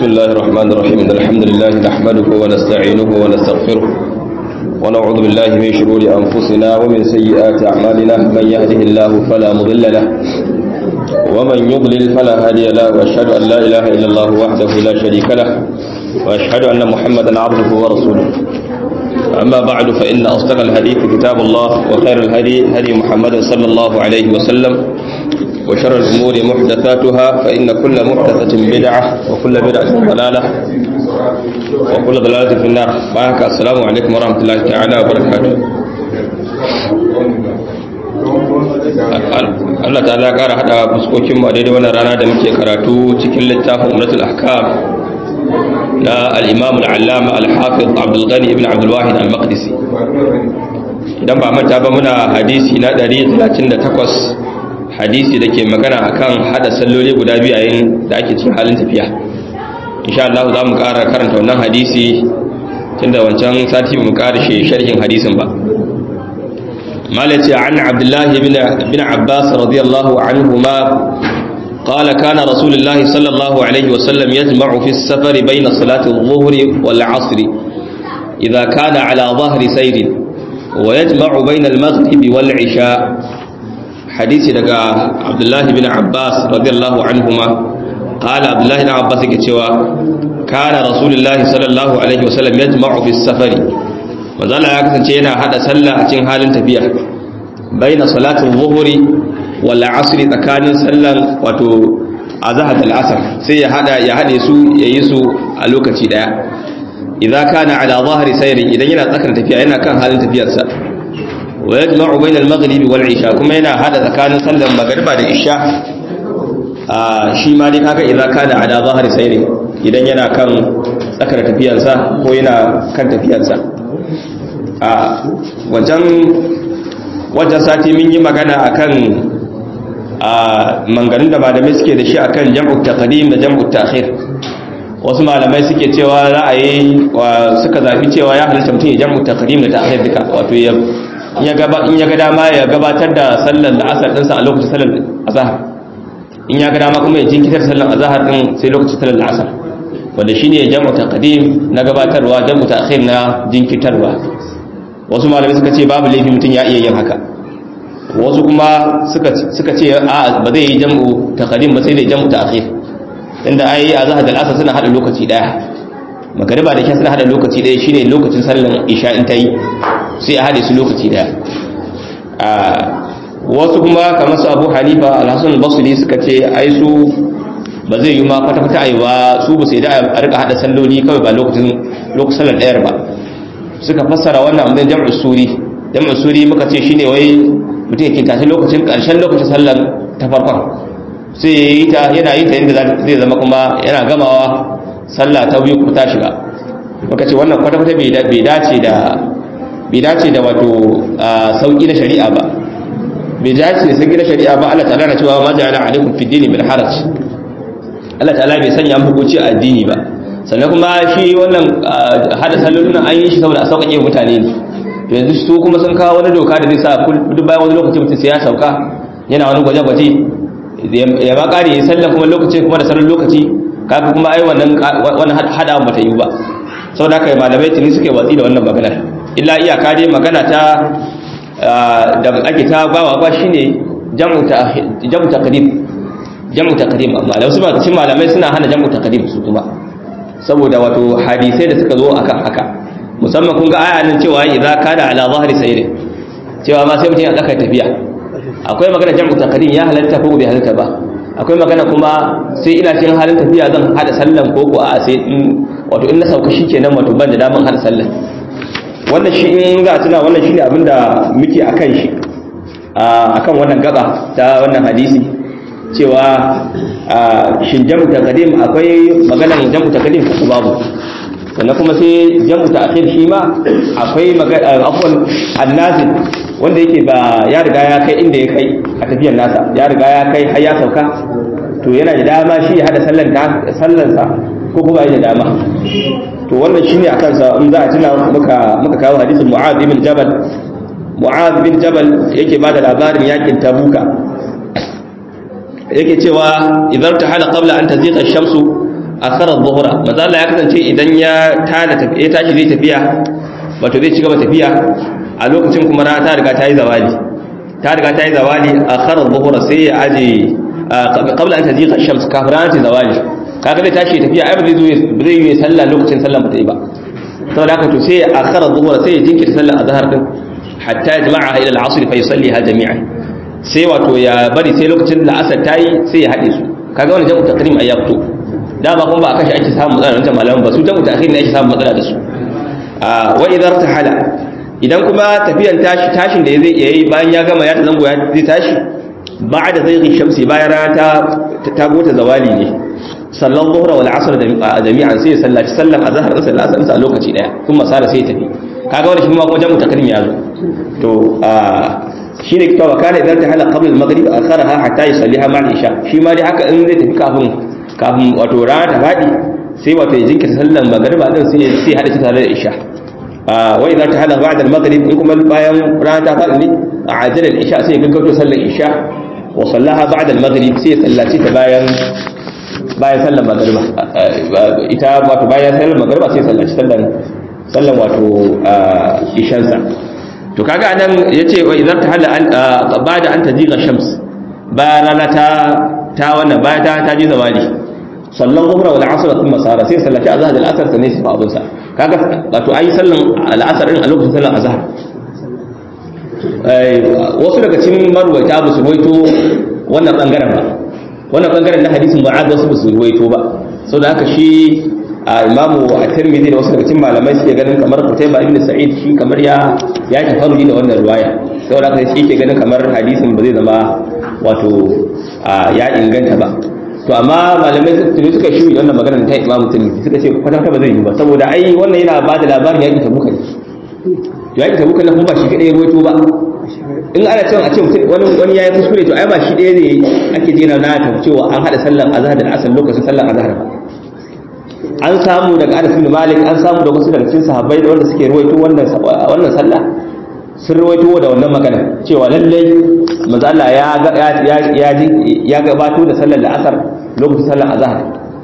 بسم الله الرحمن الرحيم إن الحمد لله نحمده ونستعينه ونستغفره ونعوذ بالله من شرور أنفسنا ومن سيئات أعمالنا من يهده الله فلا مضل له ومن يضلل فلا هادي له وأشهد أن لا إله إلا الله وحده لا شريك له وأشهد أن محمدا عبده ورسوله أما بعد فإن أصدق الحديث كتاب الله وخير الهدي هدي محمد صلى الله عليه وسلم وشر الأمور محدثاتها فإن كل محدثة بدعة وكل بدعة ضلالة وكل ضلالة في النار معك السلام عليكم ورحمة الله تعالى وبركاته Allah ta'ala ƙara haɗa fuskokin mu a daidai wannan rana da muke karatu cikin littafin Umratul Ahkam na al-Imam al-Allama al-Hafiz Abdul Ghani ibn Abdul Wahid al-Maqdisi idan ba manta ba muna hadisi na 138 hadisi da ke magana akan hada salloli guda biyu yayin da ake cikin halin tafiya insha Allah za mu ƙara karanta wannan hadisi tunda wancan sati ba mu ƙara shi sharhin hadisin ba malaci an Abdullah ibn Abbas radiyallahu anhuma قال كان رسول الله صلى الله عليه وسلم يجمع في السفر بين صلاة الظهر والعصر إذا كان على ظهر سير ويجمع بين المغرب والعشاء hadisi daga abdullahi bin abbas radiyallahu anhuma qala abdullahi bin abbas yake cewa kana rasulullahi sallallahu alaihi wasallam yajma'u fi safari manzala ya kasance yana hada sallah a cikin halin tafiya baina salatul zuhri wal asr tsakanin sallan wato azhar al asr sai ya hada ya hade su yayi su a lokaci daya idza kana ala zahri sayri idan yana tsakar tafiya yana kan halin tafiyarsa wa yajma'u bayna al-maghribi wal isha kuma yana hada tsakanin sallar magriba da isha a shi ma dai kaga idan kana ala zahari sayri idan yana kan tsakar tafiyarsa ko yana kan tafiyarsa a wajen wajen sati mun yi magana akan a manganin da malamai suke da shi akan jam'u taqdim da jam'u ta'khir wasu malamai suke cewa ra'ayi suka zafi cewa ya halitta mutum ya jam'u taqdim da ta'khir duka wato ya in ya ga dama ya gabatar da sallar da asar ɗinsa a lokacin sallar azahar in ya ga dama kuma ya jinkitar sallar azahar ɗin sai lokacin sallar da asar wanda shi ne jamu taqdim na gabatarwa jamu ta'khir na jinkitarwa wasu malamai suka ce babu laifi mutum ya iya yin haka wasu kuma suka ce a ba zai yi jamu taqdim ba sai dai jamu ta'khir inda ai azahar da asar suna hada lokaci daya magariba da kyan suna hada lokaci daya shine lokacin sallar isha in ta yi sai a haɗe su lokaci daya wasu kuma kamar su abu hanifa alhassan basuli suka ce ai su ba zai yi ma kwata-kwata a yi ba su ba sai da a rika haɗa salloli kawai ba lokacin lokacin sallar ɗayar ba suka fassara wannan abin jam'u suri jam'u suri muka ce shine wai mutum yake tashi lokacin ƙarshen lokacin sallar ta farkon sai ya yi ta yana yi ta yadda zai zama kuma yana gamawa sallah ta biyu kuma ta shiga muka ce wannan kwata-kwata bai dace da bai dace da wato sauki na shari'a ba bai dace da sauki na shari'a ba Allah ta'ala na cewa ma ja'ala alaikum fi dini bil haraj Allah ta'ala bai sanya muku hukunci a addini ba sannan kuma shi wannan hada sallolin an yi shi saboda a sauƙaƙe mutane ne to yanzu su kuma sun kawo wani doka da zai sa duk bayan wani lokaci mutum sai ya sauka yana wani gwaje-gwaje ya ma ƙari ya sallan kuma lokaci kuma da salon lokaci kaga kuma ai wannan wannan hada ba ta yi ba saboda haka malamai tuni suke watsi da wannan maganar illa iyaka dai magana ta da ake ta bawa ba shine jam'u taqdim jam'u taqdim amma da wasu ba cikin malamai suna hana jam'u taqdim su kuma saboda wato hadisai da suka zo akan haka musamman kun ga aya nan cewa idza kana ala zahri sayr cewa ma sai mutum ya tsaka tafiya akwai magana jam'u taqdim ya halatta ko bai halatta ba akwai magana kuma sai ina cikin halin tafiya zan hada sallan ko ko a sai wato in na sauka shikenan wato ban da daman hada sallan wannan shi in za a tuna wannan shi ne abinda muke a kan shi a kan wannan gaba ta wannan hadisi cewa shin jamu ta kadim akwai maganan jamu ta kadim ko babu sannan kuma sai jamu ta akhir shi ma akwai afwan annazil wanda yake ba ya riga ya kai inda ya kai a tafiyar nasa ya riga ya kai har ya sauka to yana da dama shi ya hada sallansa ko kuma ya da dama to wannan shine a kansa in za a tuna muka muka kawo hadisin Mu'adh ibn Jabal Mu'adh ibn Jabal yake bada labarin yakin Tabuka yake cewa idan ta hala qabla an taziqa ash-shamsu akhara dhuhra manzo Allah ya kasance idan ya tada tafiya tashi zai tafiya wato zai ci gaba tafiya a lokacin kuma rana ta riga ta yi zawali ta riga ta yi zawali akhara dhuhra sai ya aje qabla an tajiqa shams kafin rana ta zawali kaga zai tashi tafiya ai ba zai zo ba zai yi sallah lokacin sallah ba ta yi ba saboda haka to sai ya akhara dhuhra sai ya jinkirta sallar azhar din hatta yajma'aha ila al-'asr fa yusalliha jami'an sai wato ya bari sai lokacin da asar ta yi sai ya haɗe su kaga wani jam'u takrim ai ya fito dama kuma ba a kashi ake samun matsala wancan malaman ba su jam'u takhir ne ake samun matsala da su wa idar tahala idan kuma tafiyan tashi tashin da zai yayi bayan ya gama ya zango ya zai tashi ba'da zai shamsi bayan rana ta ta gota zawali ne sallan zuhra wal asr jami'an sai ya sallaci sallan azhar da sallar asr a lokaci daya kuma sara sai ya tafi kaga wani shi ma kuma jam'u takrim ya zo to shi ne kitawa kana idan ta hala qabla al-maghrib akharaha hatta yusalliha ma'a isha shi ma dai haka in zai tafi kafin kafin wato rana ta fadi sai wato ya jinkirta sallar magriba din sai sai hada ta tare da isha wa idan ta hala ba'da al-maghrib in kuma bayan rana ta fadi ne ajala al-isha sai ya gaggauto sallar isha wa sallaha ba'da al-maghrib sai ya sallaci ta bayan bayan sallar magriba ita wato bayan sallar magriba sai ya sallaci sallar sallar wato ishansa to kaga anan yace wa idan ta hala bada an tajiga shams ba rana ta ta wannan ba ta ta ji zawali sallan zuhra wal asr thumma sara sai sallati azhar al asr sanai sai abun sa kaga wato ayi sallan al asr din a lokacin sallan azhar wasu daga cikin marwaita ba su ruwaito wannan bangaren ba wannan bangaren na hadisin mu'ad wasu ba su ruwaito ba saboda haka shi a imamu a tirmidhi da wasu daga cikin malamai suke ganin kamar Qutayba ibn Sa'id shi kamar ya ya tafarruji da wannan riwaya saboda haka shi ke ganin kamar hadisin ba zai zama wato ya inganta ba to amma malamai su suka shi wannan magana ta imamu tirmidhi suka ce kwata kwata ba zai yi ba saboda ai wannan yana ba da labarin yakin tabuka ne yakin tabuka na kuma ba shi kadai ya ruwaito ba in ana cewa a ce wani wani yayi kuskure to ai ba shi ɗaya ne ake jina na ta cewa an hada sallar azhar da asar lokacin sallar azhar ba an samu daga Anas bin Malik an samu da wasu daga cikin sahabbai da wanda suke ruwaito wannan wannan sallah sun ruwaito da wannan magana cewa lallai manzo Allah ya ya ya gabato da sallar asar lokacin sallar azhar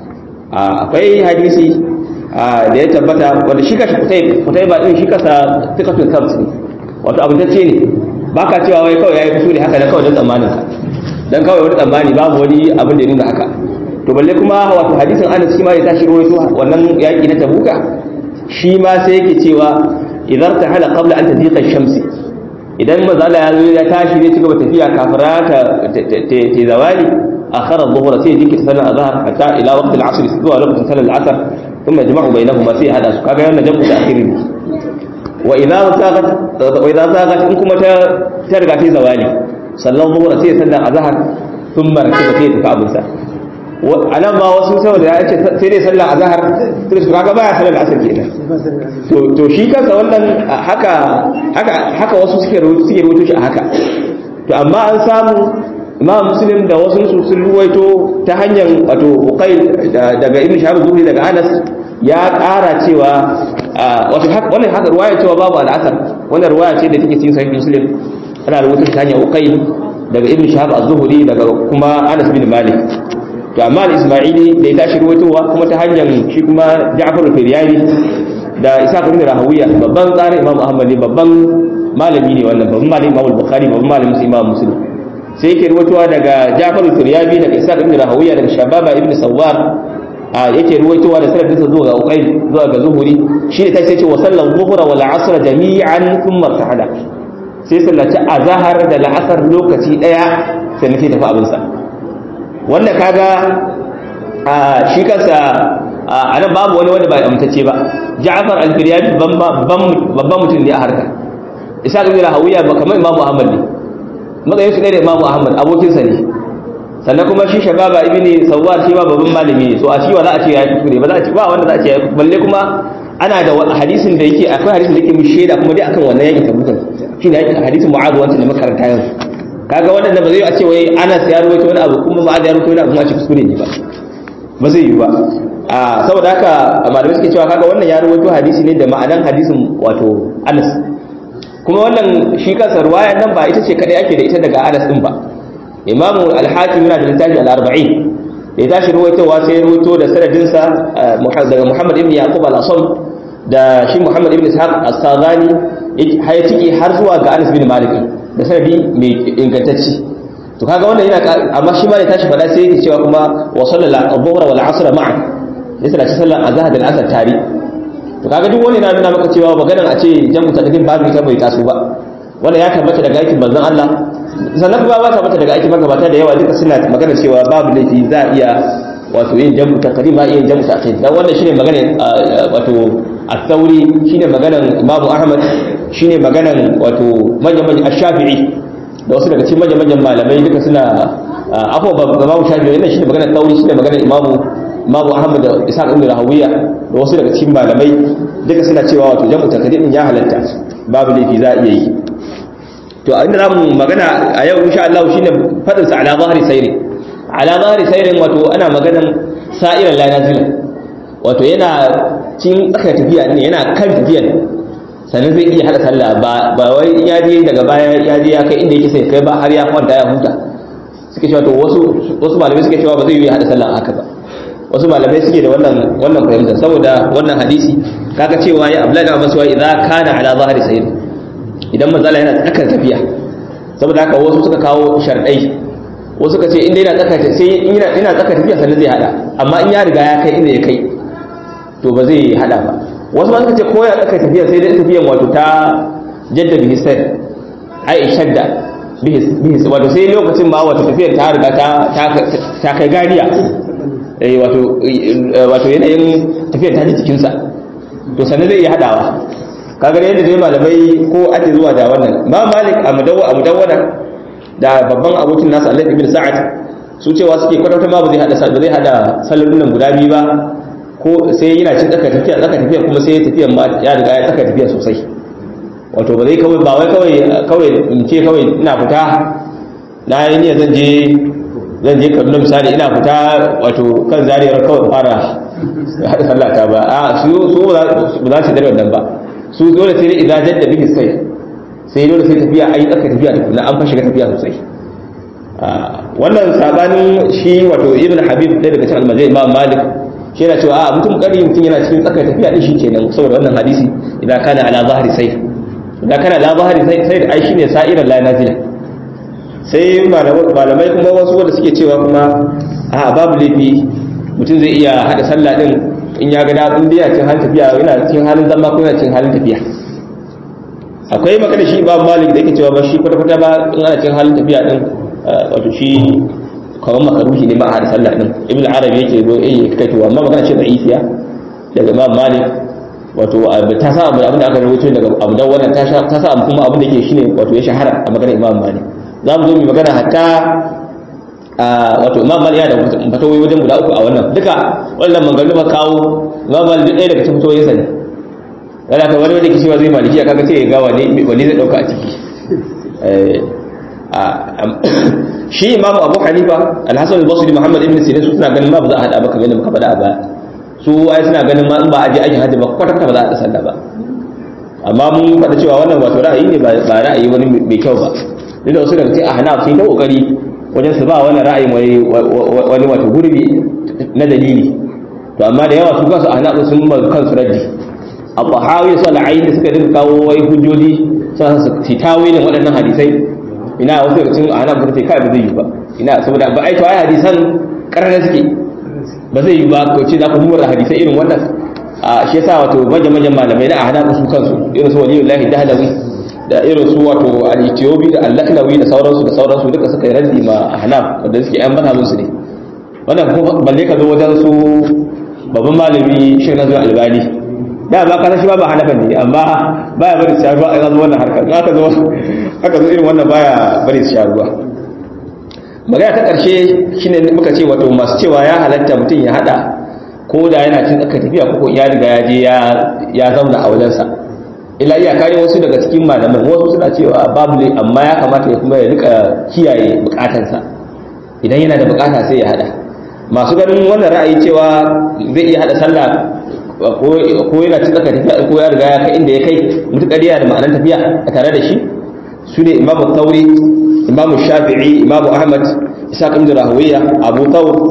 akwai hadisi da ya tabbata wanda shi kashi kutai kutai ba din shi kasa tikatul kabs ne wato abin tacce ne baka cewa wai kawai yayi kusuri haka da kawai dan tsammanin ka dan kawai wani tsammani babu wani abin da ya nuna haka to balle kuma wato hadisin Anas shi ma ya tashi rawaito wannan yaki na Tabuka shi ma sai yake cewa idan ta hala qabla an tadiqa shamsi idan manzo Allah ya zo ya tashi zai ci gaba tafiya kafira ta ta zawali akhara adh-dhuhra sai jinki sallar azhar hatta ila waqt al-'asr zuwa lokacin sallar al-'asr thumma jama'u bainahuma sai hada su kaga yana jam'u ta'khiri wa idza zaqat wa idza zaqat in kuma ta ta riga ta zawali sallar dhuhra sai sallar azhar thumma rakiba sai ta abunsa a nan ba wasu saboda ya ce sai dai sallar azhar sai su kaga baya sallar asar kenan to to shi kansa wannan haka haka haka wasu suke suke rubuto shi a haka to amma an samu imam muslim da wasu su sun ruwaito ta hanyar wato uqayl daga ibn shahab zuhri daga anas ya ƙara cewa wato wannan haka ruwaya cewa babu al'asar wannan ruwaya ce da take cikin sahih muslim ana rubuta ta hanyar uqayl daga ibn shahab az-zuhri daga kuma anas bin malik to amma al-isma'ili da ya tashi ruwaitowa kuma ta hanyar shi kuma Ja'far al-Firyani da Isa ibn Rahawiya babban tsarin Imam Ahmad ne babban malami ne wannan babban malami Imam Bukhari babban malami sai Imam Muslim sai yake ruwaitowa daga Ja'far al-Firyani daga Isa ibn Rahawiya daga Shababa ibn Sawwar a yake ruwaitowa da sanadin sa zuwa ga Uqayl zuwa ga Zuhuri shi ne sai ce wa sallan zuhra wal asr jami'an thumma ta'ala sai sallaci azhar da la'asar lokaci daya sai nake tafi abin sa wanda kaga shi kansa a nan babu wani wanda ba amtacce ba ja'far al-firyani babban mutum ne a harka isa ga zira hawiya ba kamar imamu ahmad ne matsayin su ne da imamu ahmad abokinsa ne sannan kuma shi shababa ibn sawwar shi ma babban malami ne so a shi wa za a ce ya kuskure ba za a ce ba wanda za a ce ya balle kuma ana da hadisin da yake akwai hadisin da yake mu shaida kuma dai akan wannan yakin tabukan shine hadisin mu'adh wanda ne makaranta yanzu kaga waɗanda ba zai a ce wai ana ya ruwaito wani abu kuma ba a ya ruwaito wani abu kuma a ce kuskure ne ba ba zai yi ba a saboda haka malamai suke cewa kaga wannan ya ruwaito hadisi ne da ma'anan hadisin wato Anas kuma wannan shi kansa ruwayan nan ba ita ce kadai ake da ita daga Anas din ba Imam al-Hakim yana da littafi al-40 da ya tashi ruwaitowa sai ya ruwaito da sanadinsa daga Muhammad ibn Yaqub al-Asam da shi Muhammad ibn Ishaq as-Sadani har ya tike har zuwa ga Anas bin Malik da sanadi mai ingantacce to kaga wannan yana amma shi ma da tashi fada sai yake cewa kuma wa sallallahu adh-dhuhra wal 'asr ma'an yasa da sallar azhar da al-asr tare to kaga duk wani na nuna maka cewa maganar a ce jam'u takdim babu ita bai taso ba wannan ya tabbata daga aikin manzon Allah sannan kuma ba tabbata daga aikin magabata da yawa duka suna magana cewa babu laifi za a iya wato yin jam'u takdim ba iya jam'u ta'khir dan wannan shine maganar wato at-thauri shine maganar Imam Ahmad shine maganar wato manyan manyan ash-Shafi'i da wasu daga cikin manyan manyan malamai duka suna afwa ba Imam Shafi'i wannan shine maganar thauri shine maganar Imam Imam Ahmad da Isa ibn Rahawiya da wasu daga cikin malamai duka suna cewa wato jam'u takdim ya halatta babu laifi za a iya yi to inda za mu magana a yau insha Allah shine fadin sa ala zahiri sayri ala zahiri sayrin wato ana maganan sa'iran la nazila wato yana cin tsaka tafiya ne yana kan tafiyan sannan zai iya hada sallah ba ba wai ya je daga baya ya je ya kai inda yake sai kai ba har ya kwanta ya huta suke cewa to wasu wasu malamai suke cewa ba zai yi hada sallah haka ba wasu malamai suke da wannan wannan fahimta saboda wannan hadisi kaga cewa ya abla da masu idza kana ala zahiri sayri idan manzala yana tsakar tafiya saboda haka wasu suka kawo sharɗai wasu suka ce inda yana tsakar sai in yana yana tsakar tafiya sannan zai hada amma in ya riga ya kai inda ya kai to ba zai hada ba wasu ma suka ce ko ya tsakar tafiya sai dai tafiyan wato ta jadda bihi sai ai shadda bihi wato sai lokacin ma wato tafiyar ta riga ta ta kai gariya eh wato wato yanayin tafiyar ta ji jikinsa to sannan zai iya hadawa kaga yadda dai malamai ko ake zuwa da wannan ma malik a mudawwa a mudawwana da babban abokin nasa Allah ibn Sa'ad su cewa suke kwatanta ma ba zai hada ba zai hada sallolin guda biyu ba ko sai yana cin tsaka tafiya tsaka tafiya kuma sai tafiya ma ya riga ya tsaka tafiya sosai wato ba zai kawai ba wai kawai kawai in ce kawai ina fita na yi niyyar zan je zan je Kaduna misali ina fita wato kan zariyar kawai fara hada sallata ba a su su ba za su dare wannan ba su dole sai dai idan jadda bihi sai sai dole sai tafiya ayi tsaka tafiya da kuma an fa shiga tafiya sosai wannan sabanin shi wato ibn habib ɗaya daga cikin almajai imam malik shi yana cewa a mutum kari mutum yana cikin tsaka tafiya din shi kenan saboda wannan hadisi idan kana ala zahiri sai idan kana ala zahiri sai sai ai shine sa'iran la nazila sai malamai kuma wasu wanda suke cewa kuma a babu laifi mutum zai iya hada sallah din in ya ga daɗin biya cin halin tafiya yana cikin halin zama ko yana cikin halin tafiya akwai magana shi ba malik da yake cewa ba shi kwata-kwata ba in ana cikin halin tafiya din wato shi kawai makaruhi ne ma a hada sallah din ibn arabi yake zo eh kai to amma magana ce da'ifiya daga imam malik wato ta sa abu abin da aka rubuto daga abu da wannan ta ta sa kuma abin da yake shine wato ya shahara a magana imam malik za mu zo mu magana hatta wato imam malik ya da fatawoyi wajen guda uku a wannan duka wannan maganganu ba kawo imam malik duk ɗaya daga cikin fatawoyin sa ne yana ka wani wanda ke cewa zai maliki kaga sai ya ga wani wani zai dauka a ciki shi imam abu hanifa alhassan al-basri muhammad ibn sirin su suna ganin ma ba za a hada ba kamar yadda muka faɗa a baya su ai suna ganin ma in ba a je aikin hajji ba kwata kwata ba za a haɗa sallah ba amma mun faɗa cewa wannan wato ra'ayi ne ba ra'ayi wani mai kyau ba duk da wasu daga cikin ahnaf sun ta kokari wajen su ba wani ra'ayin wani wato gurbi na dalili to amma da yawa su kansu ahnaf sun ma kansu raddi abu hawi su al'ayin da suka dinga kawo wai hujjoji sun su tawilin waɗannan hadisai ina wasu daga cikin ahnaf suka ce kai ba zai yi ba ina saboda ba ai to ai hadisan karara suke ba zai yi ba ko ce za ku mura hadisai irin wannan a shi yasa wato manyan manyan malamai na ahnaf su kansu irin su waliyullahi dahlawi da irin su wato al-Ethiopi da al-Laklawi da sauransu da sauransu duka suka yi raddi ma Ahnaf wanda suke yan mazhabin su ne wannan ko balle ka zo wajen su babban malami Sheikh Nazir Albani da ba kana shi ba ba Hanafan ne amma baya bari su sharuwa a zo wannan harkar in aka zo aka zo irin wannan baya bari su sharuwa magana ta karshe shine muka ce wato masu cewa ya halatta mutum ya hada ko da yana cin tsaka tafiya ko ya riga ya je ya zauna a wajensa ila iya kare wasu daga cikin malaman wasu suna cewa babu ne amma ya kamata ya kuma ya rika kiyaye bukatansa idan yana da bukata sai ya hada masu ganin wannan ra'ayi cewa zai iya hada sallah ko yana cin tsaka tafiya ko ya riga ya kai inda ya kai mutukar yana da ma'anar tafiya a tare da shi su ne imamu tauri imamu shafi'i imamu ahmad isa ibn rahawiya abu thawr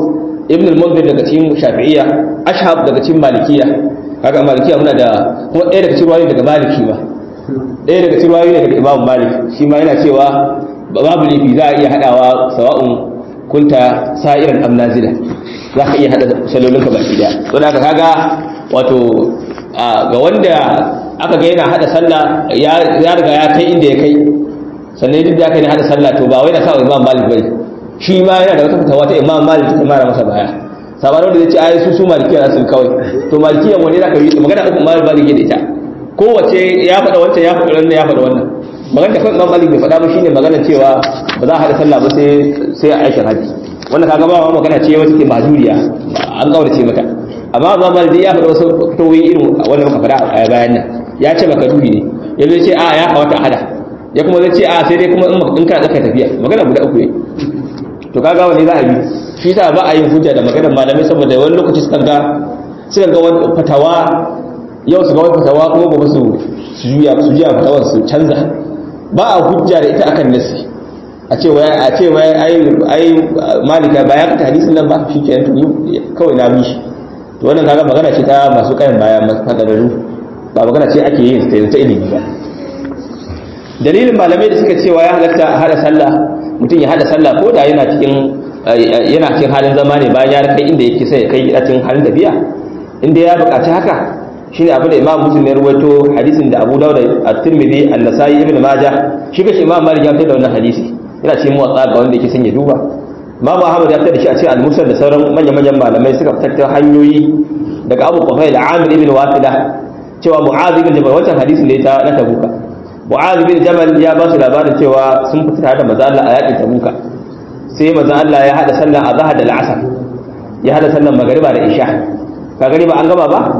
ibn al-munzir daga cikin shafi'iyya ashhab daga cikin malikiyya kaga malikiya muna da kuma ɗaya daga cikin ruwayoyi daga maliki ba ɗaya daga cikin ruwayoyi daga imam malik shi ma yana cewa babu lifi za a iya haɗawa sawa'un kunta sa'iran am nazila za ka iya haɗa sallolin ka baki daya don haka kaga wato ga wanda aka ga yana haɗa sallah ya riga ya kai inda ya kai sannan duk da aka yi haɗa sallah to ba wai na sa imam malik bai shi ma yana da wata fitawa ta imam malik ta mara masa baya sabanin da zai ce ai su su malikiya su kawai to malikiyan wani zaka yi magana uku malik malik da ita kowace ya faɗa wancan ya faɗa wannan ya faɗa wannan magana da kan malik bai faɗa ba shine magana cewa ba za a haɗa sallah ba sai sai a aikin haji wannan kaga ba ma magana ce wata ke majuriya an gaurace mata amma ba malik ya faɗa wasu fitowi irin wanda muka faɗa a bayan nan ya ce maka dubi ne ya zai ce a ya kawata a hada ya kuma zai ce a sai dai kuma in kana tsaka tafiya magana guda uku ne to kaga wani za a bi shi ta ba a yin hujja da maganar malamai saboda wani lokaci suka ga suka ga wani fatawa yau su ga wani fatawa kuma gobe su juya su juya fatawar su canza ba a hujja da ita akan nasi a ce wai a ce wai ai ai malika ba ya ka hadisin nan ba shi kenan to kawai na bi shi to wannan kaga magana ce ta masu kayan baya masu fadararru ba magana ce ake yin ta ilimi ba dalilin malamai da suka cewa ya halatta hada sallah mutum ya hada sallah ko da yana cikin yana cikin halin zama ne bayan ya kai inda yake sai ya kai gida cikin halin tafiya inda ya buƙaci haka shine abin da Imam Muslim ya rawaito hadisin da Abu Dawud at-Tirmidhi an-Nasa'i ibn Majah shi kashi Imam Malik ya fitar da wannan hadisi yana cikin muwatta ga wanda yake son ya duba Imam Ahmad ya fitar da shi a cikin al-Musnad da sauran manyan manyan malamai suka fitar da hanyoyi daga Abu Qufail Amir ibn Wasila cewa Mu'adh ibn Jabal wancan hadisin da ya ta na Tabuka Mu'adh bin Jabal ya ba su labarin cewa sun fita tare da manzo Allah a yakin Tabuka. Sai manzo Allah ya hada sallan azhar da al'asr. Ya hada sallan magriba da isha. Ka gani ba an gaba ba?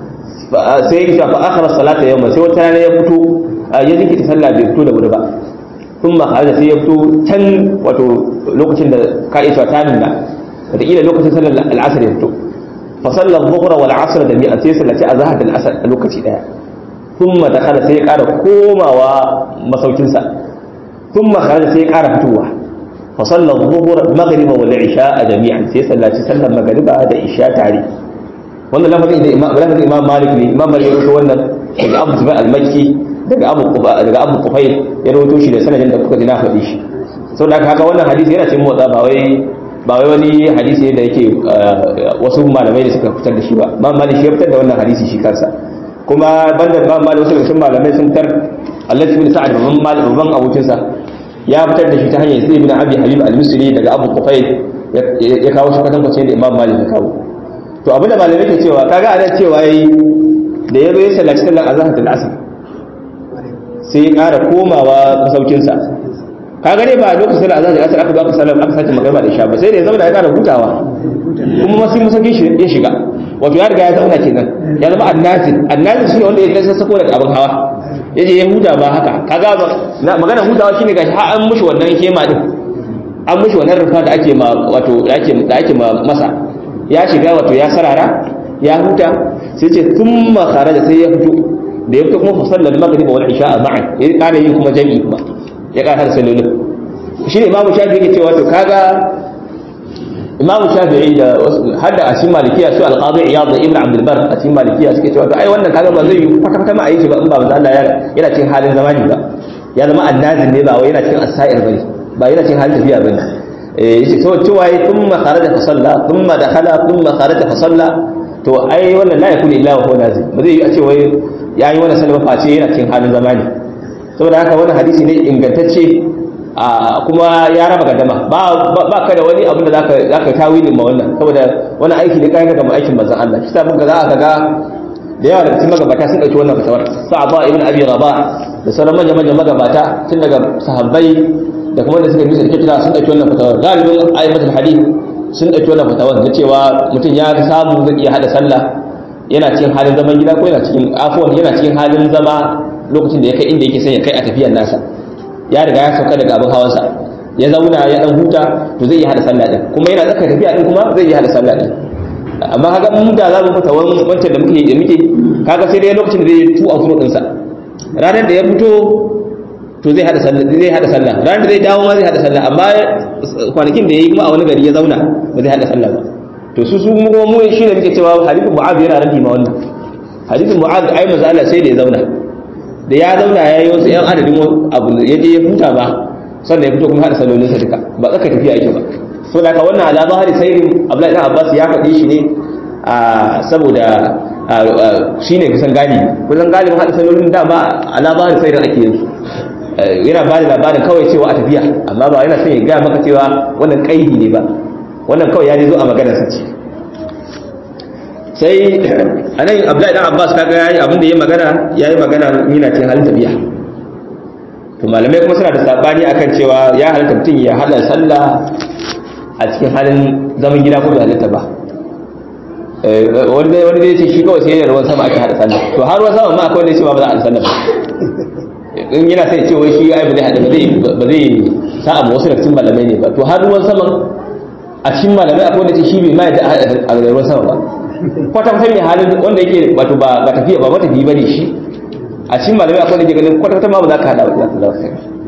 Sai ya fa akhara salata yawma sai wata rana ya fito ya jinkita sallah bai fito da wuri ba. Thumma kharaja sai ya fito can wato lokacin da ka isa ta nuna. Wataƙila lokacin sallar al'asr ya fito. Fa sallar dhuhra wal asr da mi'a sai sallaci azhar da al'asr a lokaci daya. ثم دخل sai ya ƙara komawa masaukinsa ثم خرج sai ya ƙara fitowa fa salla dhuhur maghriba wal isha jami'an sai sallaci sallar magriba da isha tare wannan lafazin da imam lafazin imam malik ne imam malik ya rawaito wannan daga abu zubair al-makki daga abu quba daga abu qufayl ya rawaito shi da sanadin da kuka ji na faɗi shi saboda haka wannan hadisi yana cikin motsa ba wai ba wai wani hadisi ne da yake wasu malamai da suka fitar da shi ba imam malik shi ya fitar da wannan hadisi shi kansa kuma banda ba ma da wasu sun malamai sun tar Allah ibn Sa'ad babban malam babban abokinsa ya fitar da shi ta hanyar Zaid ibn Abi Habib al-Misri daga Abu Qufayl ya kawo shi kwatan kwacin da Imam Malik ya kawo to abinda malamai ke cewa kaga ana cewa yayi da yazo ya sallaci sallar azhar da asr sai ya ƙara komawa masaukinsa kaga ne ba lokacin da azhar da asr aka ba ka sallar aka sake magana da isha ba sai da ya zama da ya ƙara hutawa kuma masu masaukin shi ya shiga wato ya riga ya zauna kenan ya zama annazil annazil shine wanda ya kai sako daga abin hawa yaje ya huta ba haka kaga magana hutawa shine gashi har an mushi wannan kema din an mushi wannan rufa da ake ma wato da ake da ake ma masa ya shiga wato ya sarara ya huta sai ce thumma kharaja sai ya fito da ya fito kuma fa sallal maghrib wal isha ma'an ya kana yin kuma jami'i kuma ya kana sallolin shine imamu shafi yake cewa to kaga imamu shafi'i da har da asin malikiya su alqadi iyad da ibn abd albar asin malikiya suke cewa to ai wannan kaga ba zai yi kwata kwata ma a yi shi ba in ba manzo Allah ya yana cikin halin zamani ba ya zama annazin ne ba wai yana cikin asair bane ba yana cikin halin tafiya bane eh yace to cewa yi thumma kharaja fa salla thumma dakhala thumma kharaja fa salla to ai wannan la yakunu illa wa huwa nazil ba zai yi a ce wai yayi wannan salma face yana cikin halin zamani saboda haka wannan hadisi ne ingantacce kuma ya raba gadama ba ka da wani abin da za ka tawilin ma wannan saboda wani aiki ne kayan gama aikin manzan Allah shi sabon ga za a ga da yawa daga cikin magabata sun ɗauki wannan fatawar sa'aba ibn abi rabah da sauran manyan manyan magabata tun daga sahabbai da kuma da suka bisa da kitila sun ɗauki wannan fatawar galibin ayyatul hadith sun ɗauki wannan fatawar da cewa mutum ya samu zai iya hada sallah yana cikin halin zaman gida ko yana cikin afuwan yana cikin halin zama lokacin da ya kai inda yake son ya kai a tafiyar nasa ya riga ya sauka daga abin hawansa ya zauna ya dan huta to zai yi hada sallah din kuma yana tsaka tafiya din kuma zai yi hada sallah din amma kaga mun da za mu fita wancan da muke da muke kaga sai dai lokacin da zai tu a furo din sa ranar da ya fito to zai hada sallah zai hada sallah ranar da zai dawo ma zai hada sallah amma kwanakin da yayi kuma a wani gari ya zauna ba zai hada sallah ba to su su mu mu shi ne muke cewa hadithin mu'adh yana raddi ma wannan hadithin mu'adh ai manzo Allah sai da ya zauna da ya zauna ya yi wasu yan adadin abu ya je ya huta ba sannan ya fito kuma hada salolinsa duka ba tsaka tafiya ake ba so da ka wannan ala zahari sairin Abdullahi dan Abbas ya faɗi shi ne saboda shi ne kusan galibi kusan galibin hada salolin da ba ala zahari sairin ake yin su yana ba da labarin kawai cewa a tafiya amma ba yana son ya gaya maka cewa wannan kaidi ne ba wannan kawai ya zo a maganarsa ce sai a nan abdullahi dan abbas kaga yayi abin da ya magana yayi magana yana cikin halin tafiya to malamai kuma suna da sabani akan cewa ya halatta mutum ya hada sallah a cikin halin zaman gida ko bai halatta ba wani wani zai ce shi kawai sai yana ruwan sama ake hada sallah to har ruwan sama ma akwai wanda ya ce ba za a hada sallah ba in yana sai ce wai shi ai ba zai hada ba zai ba zai sa'a ma wasu daga cikin malamai ne ba to har ruwan sama a cikin malamai akwai wanda ce shi bai ma da a ruwan sama ba kwata kwata mai halin wanda yake wato ba ba tafiya ba matafi bane shi a cikin malamai akwai wanda ke ganin kwata kwata ma ba za ka hada ba za ka zama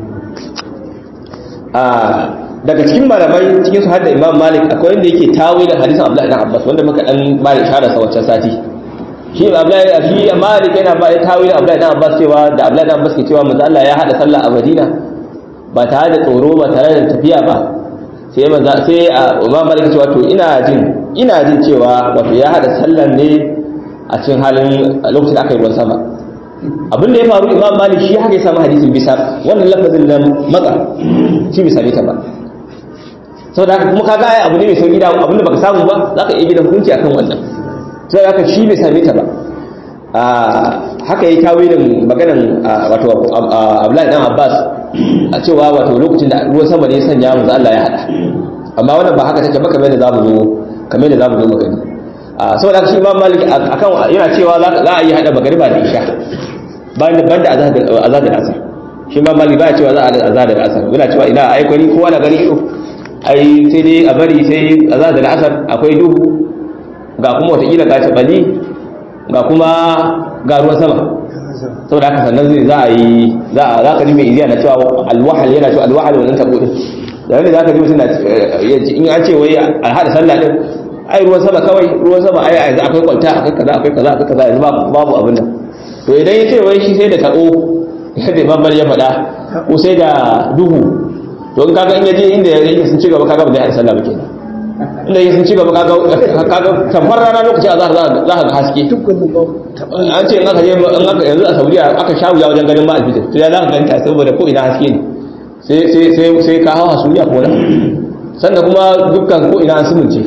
a daga cikin malamai cikin su hadda imam malik akwai wanda yake tawilin hadisin abdullahi dan abbas wanda muka dan ba da ishara sa wancan sati shi abdullahi shi malik yana ba tawilin abdullahi dan abbas cewa da abdullahi dan abbas ke cewa manzo Allah ya hada sallah a madina ba tare da tsoro ba tare da tafiya ba sai manzo sai imam malik cewa to ina jin ina jin cewa wato ya hada sallan ne a cikin halin lokacin da aka yi ruwan sama abin da ya faru imam malik shi haka ya samu hadisin bisa wannan lafazin nan matsa shi bisa ne ta ba sau da haka kuma kaga ai abu ne mai sauki da abin da baka samu ba za ka iya gida hukunci akan wannan sau da haka shi bai same ta ba haka yi tawilin maganan wato abdullahi dan abbas a cewa wato lokacin da ruwan sama ne ya sanya manzo Allah ya hada amma wannan ba haka take ba kamar da zamu zo kamar da zamu zo magani saboda haka shi imam malik akan yana cewa za a yi hada magariba da isha banda banda azad da asar shi imam malik ba ya cewa za a hada azad da asar yana cewa ina ai kwani kowa na gani ido ai sai dai a bari sai azad da asar akwai duhu ga kuma watakila ga tabali ga kuma ga ruwan sama saboda haka sannan zai za a yi za a za ka ji mai iziya na cewa alwahal yana cewa alwahal wannan tabo din da wanda za ka ji mutum na in an ce wai a hada sallah din ai ruwan sama kawai ruwan sama ai yanzu akwai kwalta akwai kaza akwai kaza akwai kaza yanzu babu abin nan to idan ya ce wai shi sai da tabo yadda imam ya faɗa ko sai da duhu to in kaga in yaje inda yake sun ci gaba kaga ba zai hada sallah ba kenan inda yake sun ci gaba kaga kaga tamfar rana lokaci a zahar za ka ga haske an ce in aka je in aka yanzu a Saudiya aka sha wuya wajen ganin ma alfitir to ya za ka ganta saboda ko ina haske ne sai sai sai sai ka hawa Saudiya ko nan sannan kuma dukkan ko ina an sumunce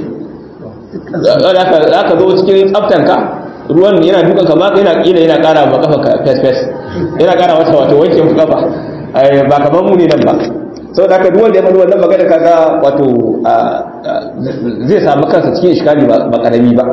za ka zo cikin tsaftanka ruwan yana dukan ka maka yana kila yana kara ma kafa ka fes fes yana kara mata wato wanke kafa ba kamar mu ne nan ba sau da aka duk wanda ya faɗi wannan magana kaga wato zai samu kansa cikin iskali ba karami ba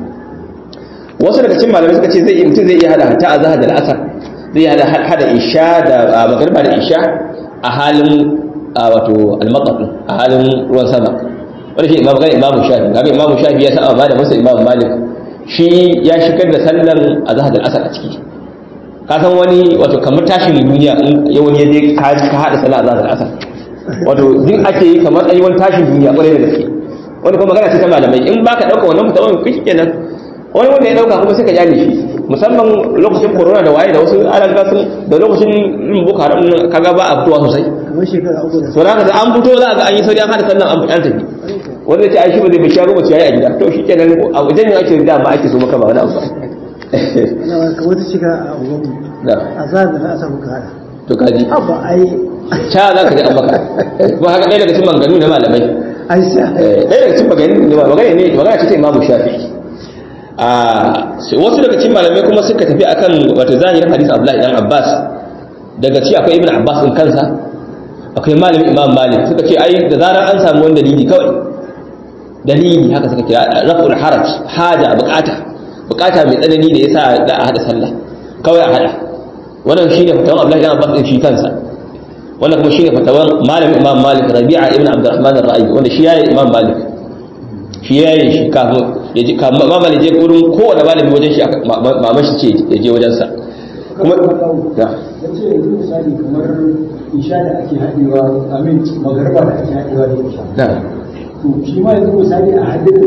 wasu daga cikin malamai suka ce zai mutum zai iya hada ta azhar da al'asar zai iya hada isha da magariba da isha a halin wato al-maqat a halin ruwan sama wanda shi imamu gani imamu shafi kaga imamu shafi ya saba ba da masa imamu malik shi ya shigar da sallar azhar da al'asar a ciki ka san wani wato kamar tashin duniya in wani ya je ka hada sallar azhar da al'asar wato duk ake yi kamar ayi wani tashin duniya kwarai da gaske wani kuma magana ce ta malamai in baka dauka wannan mutawan kai kenan wani wanda ya dauka kuma sai ka jale shi musamman lokacin corona da waye da wasu alan gasun da lokacin yin boko haram kaga ba a fitowa sosai kamar shekara uku da to da da an fito za ga an yi sauri an hada sallan an an tafi wanda ya ce ai shi ba zai bai shago mace yayi a gida to shi kenan a wajen ne ake da ma ake so maka ba wani abu ba na kamar ta shiga a unguwarmu da a zaɓi da na asa muka hada to kaji abba ai cha za ka ji an maka kuma haka ɗaya daga cikin maganganu na malamai ai sa ɗaya daga cikin maganganu ne magana ne magana ce ta imamu shafi'i a wasu daga cikin malamai kuma suka tafi akan wato zahirin hadisi Abdullahi dan Abbas daga ci akwai Ibn Abbas din kansa akwai malamin Imam Malik suka ce ai da zarar an samu wani dalili kawai dalili haka suka kira raf'ul haraj haja bukata bukata mai tsanani da yasa da a hada sallah kawai a hada wannan shine fatawan Abdullahi dan Abbas din shi kansa wannan kuma shine fatawan malamin Imam Malik Rabi'a ibn Abdurrahman ar-Ra'i wanda shi yayi Imam Malik shi yayi shi kafin ya ji mamman je gurin kowane malami wajen shi maman shi ce ya je wajensa kuma ya ya ce yanzu misali kamar isha da ake haɗewa amin magarba da ake haɗewa da isha na to shi ma yanzu misali a hadin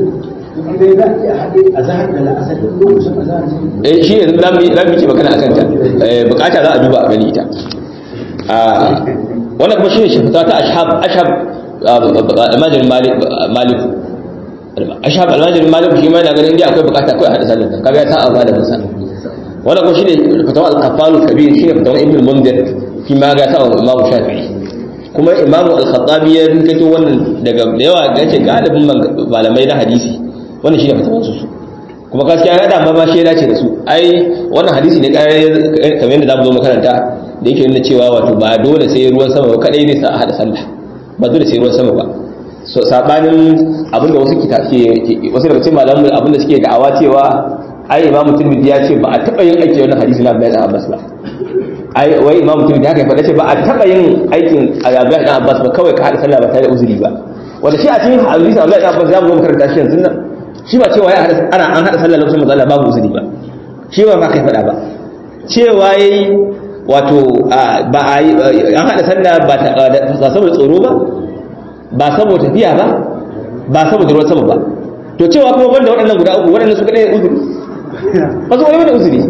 dai za a iya haɗe a zahar da la'asar lokacin a zahar eh shi ne za mu za mu ce magana akan ta eh bukata za a duba a gani ita a wannan kuma shine shafata ta ashab ashab almajin malik malik ashab almajin malik shi ma yana ganin inda akwai bukata akwai hada sallar nan kaga ya sa ba da musa wannan kuma shine fatawa al-qaffal kabir shine fatawa ibn al-mundir shi ma ga sa imamu shafi'i kuma imamu al-khattabi ya rinkato wannan daga da yawa ga ce galibin malamai na hadisi wannan shine fatawar su kuma gaskiya ya dama ba shi ya dace da su ai wannan hadisi ne kamar yadda za mu zo makaranta da yake nuna cewa wato ba dole sai ruwan sama ba kadai ne sa a hada sallah ba dole sai ruwan sama ba so sabanin abinda wasu ke wasu daga cikin malamu abinda suke da'awa cewa ai imamu tirmidhi ya ce ba a taba yin aiki wannan hadisi na Abdullahi Abbas ba ai wai imamu tirmidhi haka ya faɗa ce ba a taba yin aikin Abdullahi Abbas ba kawai ka hada sallah ba tare da uzuri ba wanda shi a cikin hadisi Abdullahi Abbas za mu zo makaranta shi yanzu nan shi ba cewa ya ana an hada sallah lokacin manzo Allah babu uzuri ba shi ba ba kai faɗa ba cewa yayi wato ba a yi an hada sallah ba saboda tsoro ba ba saboda tafiya ba ba saboda ruwan sama ba to cewa kuma banda waɗannan guda uku waɗannan su kaɗai uzuri ba su wani uzuri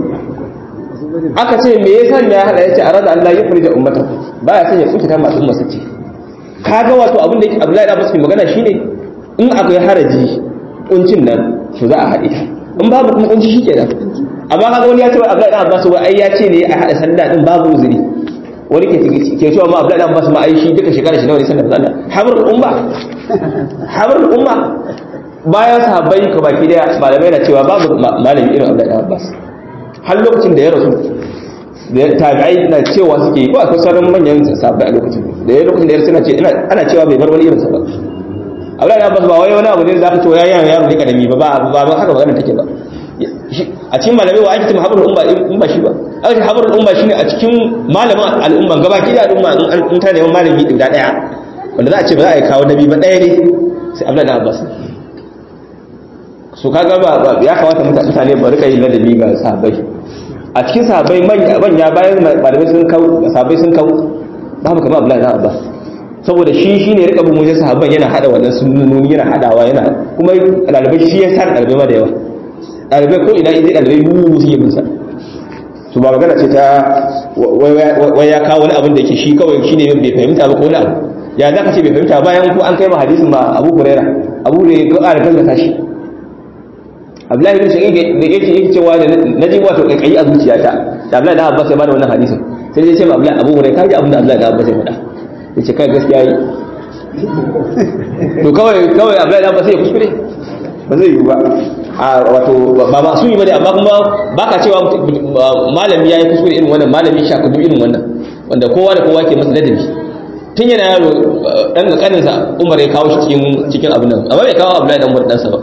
aka ce me yasa ne ya hada yace arada Allah ya furja ummata baya son ya kuta masu umma sace kaga wato abin da yake Abdullahi da Abbas magana shine in akwai haraji kuncin nan to za a haɗe ta in babu kuma kunci shikenan amma kaga wani ya ce Abdullahi da Abbas wai ai ya ce ne a hada sallah din babu uzuri wani ke ke cewa ma Abdullahi da Abbas ma ai shi duka shekara shi nawa ne sallah sallah habrul umma habrul umma bayan sahabbai ka baki daya malamai na cewa babu malami irin Abdullahi da Abbas har lokacin da ya rasu da tabi'ai na cewa suke ko akwai sauran manyan sahabbai a lokacin da ya lokacin da ya suna ce ana cewa bai bar wani irin sa ba Abdullahi da Abbas ba wai wani abu ne da zaka ce ya yaro yaro ne kadami ba ba ba haka magana take ba a cikin malamai wa ake ce habrul umma in ba shi ba aka ce habrul umma shine a cikin malamin al'umma gabaki da al'umma in ta neman malami guda daya wanda za a ce ba za a yi kawo nabi ba daya ne sai Abdullahi da Abbas su kaga ba ya kamata mutane ba rika yin ladabi ga sahabbai a cikin sahabbai manya bayan malamai sun kau sahabbai sun kau babu kamar Abdullahi da Abbas saboda shi shine rika bin wajen sahabban yana hada wannan sunnoni yana hadawa yana kuma dalibai shi ya sa dalibai ma da yawa dalibai ko ina idan dalibai mu su yi bin sa to ba magana ce ta wai ya kawo wani abin da yake shi kawai shine bai fahimta ba ko wani abu ya za ka ce bai fahimta bayan ko an kai ma hadisin ma Abu Hurairah Abu Hurairah ga ƙara gaskata shi Abdullahi bin Shaqi da yake yake cewa da naji wato kai a zuciyata da Abdullahi da Abbas ya bada wannan hadisin sai dai ce ma Abdullahi Abu Hurairah kaji abin da Abdullahi da Abbas ya faɗa yace kai gaskiya yi to kawai kawai Abdullahi da Abbas ya kuskure ba zai yi ba a wato ba ba su yi bane amma kuma baka cewa malami yayi kuskure irin wannan malami shakudu irin wannan wanda kowa da kowa ke masa ladabi tun yana yaro dan ga kaninsa Umar ya kawo shi cikin cikin abin nan amma bai kawo Abdullahi dan Umar dan sa ba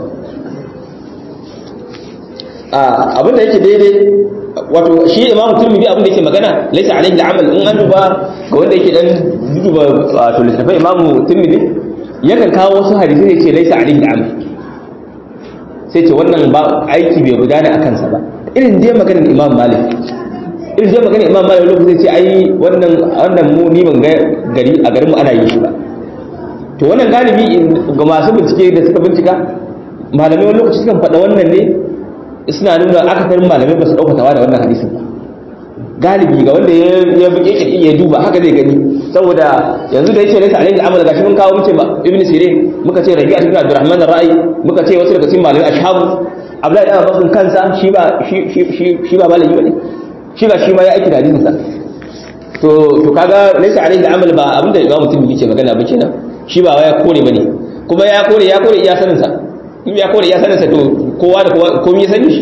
abin da yake daidai wato shi imamu turmidi abin da yake magana laisa alaihi al'amal in an duba ga wanda yake dan duba wato littafai imamu turmidi yakan kawo wasu hadisi ne ce laisa alaihi al'amal sai ce wannan ba aiki bai gudana a kansa ba irin dai maganar imam malik irin dai maganar imam malik lokacin ce ai wannan wannan mu ni ban ga gari a garin mu ana yi shi ba to wannan galibi ga masu bincike da suka bincika malamai wani lokaci sukan faɗa wannan ne suna nuna akasarin malamai ba su ɗaukatawa da wannan hadisin ba galibi ga wanda ya buƙe ƙirƙi ya duba haka zai gani saboda yanzu da yace laysa alayhi amal gashi mun kawo muke ibn sirin muka ce rabi'a ibn abdurrahman ar-ra'i muka ce wasu daga cikin malamai ashabu abdullahi ibn abbas kansa shi ba shi shi shi ba malami bane shi ba shi ma ya aiki da hadisin sa to to kaga laysa alayhi amal ba abinda imam mutum yake magana ba kenan shi ba ya kore bane kuma ya kore ya kore iya sanin sa in ya kore iya sanin sa to kowa da kowa komai ya sani shi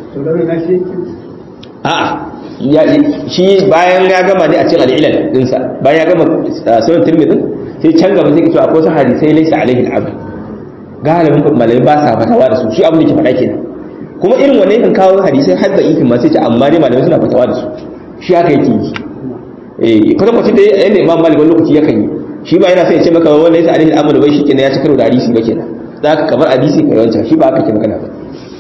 a'a shi bayan ya gama ne a cikin al'ilal dinsa bayan ya gama sunan tirmidhi sai can gaba zai cewa akwai wasu hadisai laysa alaihi al'amal galibin malamai ba sa fatawa da su shi abin da ke faɗa kenan kuma irin wannan kan kawo hadisai har da ifin ma sai ce amma dai malamai suna fatawa da su shi haka yake yi eh kuma mutum da yanda imam malik wani lokaci yakan yi shi ba yana sai ya ce maka wannan laysa alaihi al'amal bai shi kenan ya ci karo da hadisi ba kenan za ka kamar hadisi kai wancan shi ba haka ke magana ba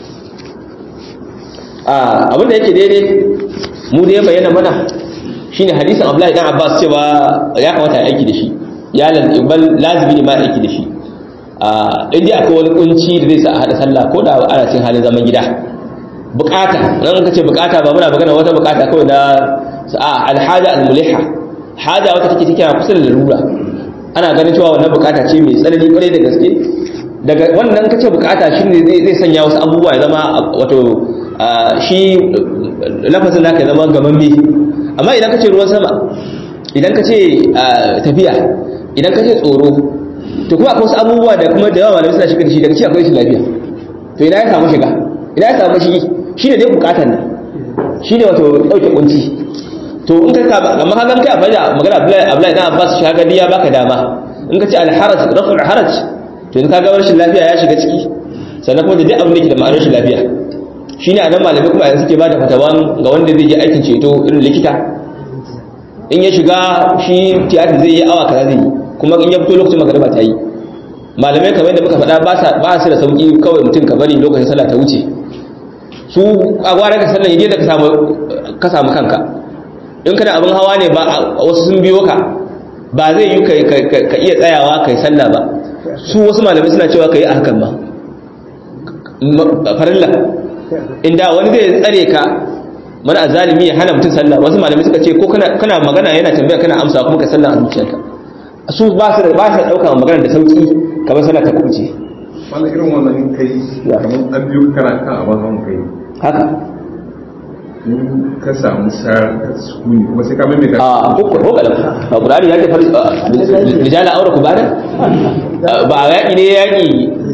abin da yake daidai mu da ya bayyana mana shine hadisin Abdullahi dan Abbas cewa ya kamata ya aiki da shi ya lazimi ne ma aiki da shi in dai akwai wani kunci da zai sa a hada sallah ko da ana cin halin zaman gida bukata nan ka ce bukata ba muna magana wata bukata kawai na a alhaja almuliha haja wata take take kusa da larura ana ganin cewa wannan bukata ce mai tsanani kwarai da gaske daga wannan kace bukata shine zai sanya wasu abubuwa ya zama wato shi lafazin naka ya zama gamamme amma idan kace ruwan sama idan kace tafiya idan kace tsoro to kuma akwai wasu abubuwa da kuma da yawa malamai suna shiga da shi daga ci akwai shi lafiya to ina ya samu shiga ina ya samu shi shine dai bukatar nan shine wato dauke kunci to in ka ka amma hakan kai abada magana Abdullahi Abdullahi dan Abbas shi haka diya baka dama in ka ce al-haraj raf'ul haraj to in ka ga rashin lafiya ya shiga ciki sannan kuma da duk abin da ke da ma'anar rashin lafiya shine anan malamai kuma yanzu suke bada fatawan ga wanda zai je aikin ceto irin likita in ya shiga shi tiyatar zai yi awa kaza zai yi kuma in ya fito lokacin magariba ta yi malamai kamar yadda muka faɗa ba su da sauƙi kawai mutum ka bari lokacin sallah ta wuce su a gwara ka sallan yaje da ka samu kanka in kana abin hawa ne ba wasu sun biyo ka ba zai yi ka iya tsayawa kai sallah ba su wasu malamai suna cewa ka yi a hakan ba farilla inda wani zai tsare ka mana azalimi ya hana mutum sallah wasu malamai suka ce ko kana magana yana tambaya kana amsa kuma ka sallah a zuciyarka su ba su da ba su dauka magana da sauki kamar sallah ta kuce wannan irin wannan in kai kamar an biyu kana kan abin hawan kai haka in ka samu sayar ka sukuni kuma sai ka mai ka a ko ko kalam a qur'ani yake far rijala aure ku bada ba yaki ne yaki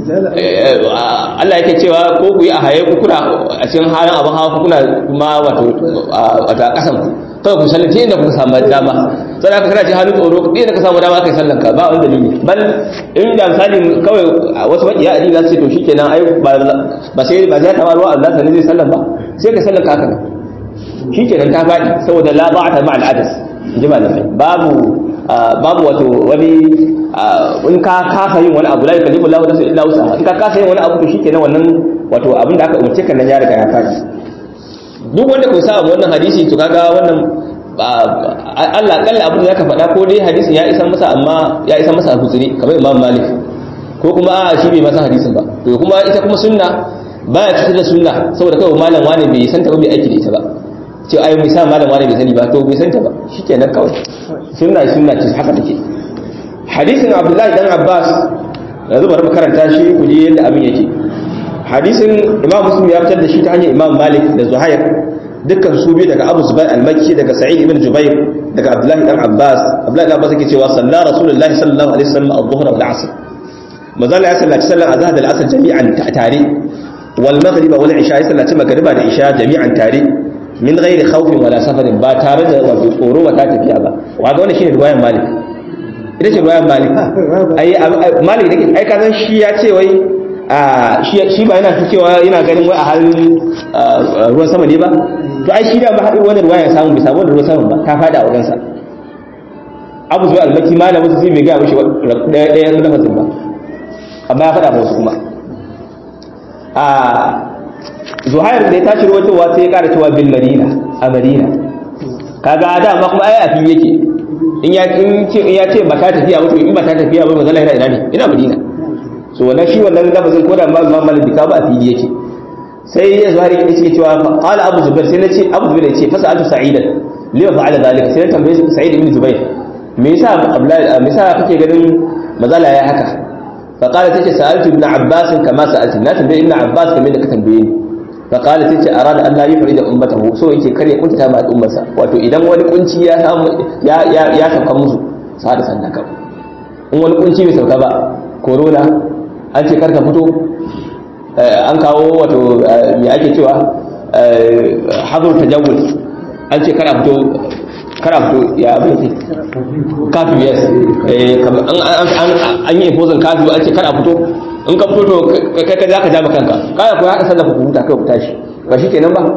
Allah yake cewa ko ku yi a haye ku kuna a cikin halin abin hawa ku kuna kuma wato wato a kasan ku kawai ku sallace inda kuka samu dama sai aka kana ce halin tsoro ɗaya da ka samu dama kai sallan ka ba wani dalili bal in da misali kawai wasu makiya addini za su ce to shikenan ai ba sai ba sai ta ruwa Allah sanin zai sallan ba sai ka sallan ka haka nan shikenan ta faɗi saboda la ba'ata ma'al adas ji malamai babu babu wato wani in ka kasa yin wani abu la yukallifu Allahu nafsan illa wusaha in ka kasa yin wani abu to shikenan wannan wato abin da aka umarce kan nan ya riga ya faɗi duk wanda kun sa wannan hadisi to kaga wannan Allah kalla abin da zaka faɗa ko dai hadisin ya isa masa amma ya isa masa hutsiri kamar Imam Malik ko kuma a shi bai masa hadisin ba to kuma ita kuma sunna baya fitar da sunna saboda kawai malam wani bai san ta ba bai aiki da ita ba ce ai mai sa malam wani bai sani ba to bai san ta ba shikenan kawai sunna sunna ce haka take hadisin Abdullahi dan Abbas yanzu bari mu karanta shi ku ji yadda abin yake hadisin imam muslim ya fitar da shi ta hanyar imam malik da zuhair dukkan su biyu daga abu zubair al-makki daga sa'id ibn jubair daga abdullahi dan abbas abdullahi dan abbas yake cewa salla rasulullahi sallallahu alaihi wasallam adh-dhuhr wal 'asr mazalla ya sallaci sallan azhar da al-asr jami'an tare wal maghrib wal isha ya sallaci magriba da isha jami'an tare min ghairi khawfin wala safarin ba tare da wato tsoro ba ta tafiya ba wa ga wannan shine riwayar malik ita ce riwayar malik ai malik dake ai kazan shi ya ce wai shi ba yana cewa yana ganin wai a halin ruwan sama ne ba to ai shi da ba haɗin wani ruwa ya samu bai samu ruwan sama ba ta faɗa a wajensa abu zuwa almaki malamin su sai bai gaya mishi ɗaya ɗayan lafazin ba amma ya faɗa wasu kuma a zuhair da ya tashi ruwatowa sai ya ƙara cewa bil madina a madina kaga dama kuma ai a fili yake in ya ce ba ta tafiya ba to in ba ta tafiya ba mazala yana ina ne ina madina so wannan shi wannan lafazin ko da ma imam malik ka ba a fili yake sai ya zuhari ya ce cewa qala abu zubair sai nace abu zubair ya ce fasa atu sa'idan lima fa'ala zalika sai na tambaye sa'id ibn zubair me yasa abdullahi me yasa kake ganin mazala ya haka fa qala tace sa'altu ibn abbas kama sa'altu na tambaye ibn abbas kamar da ka tambaye ni fa qala tace arada an la yufrida ummatahu so yake kare kunta ma ummarsa wato idan wani kunci ya samu ya ya ya sauka musu sa da sandaka in wani kunci bai sauka ba corona an ce karka fito an kawo wato me ake cewa hazur tajawul an ce kana fito kana fito ya abin ce kafi yes an yi imposin kafi an ce kana fito in ka fito to kai ka zaka jama kanka kaya ko haka sallah ku huta kai ku tashi ba shi kenan ba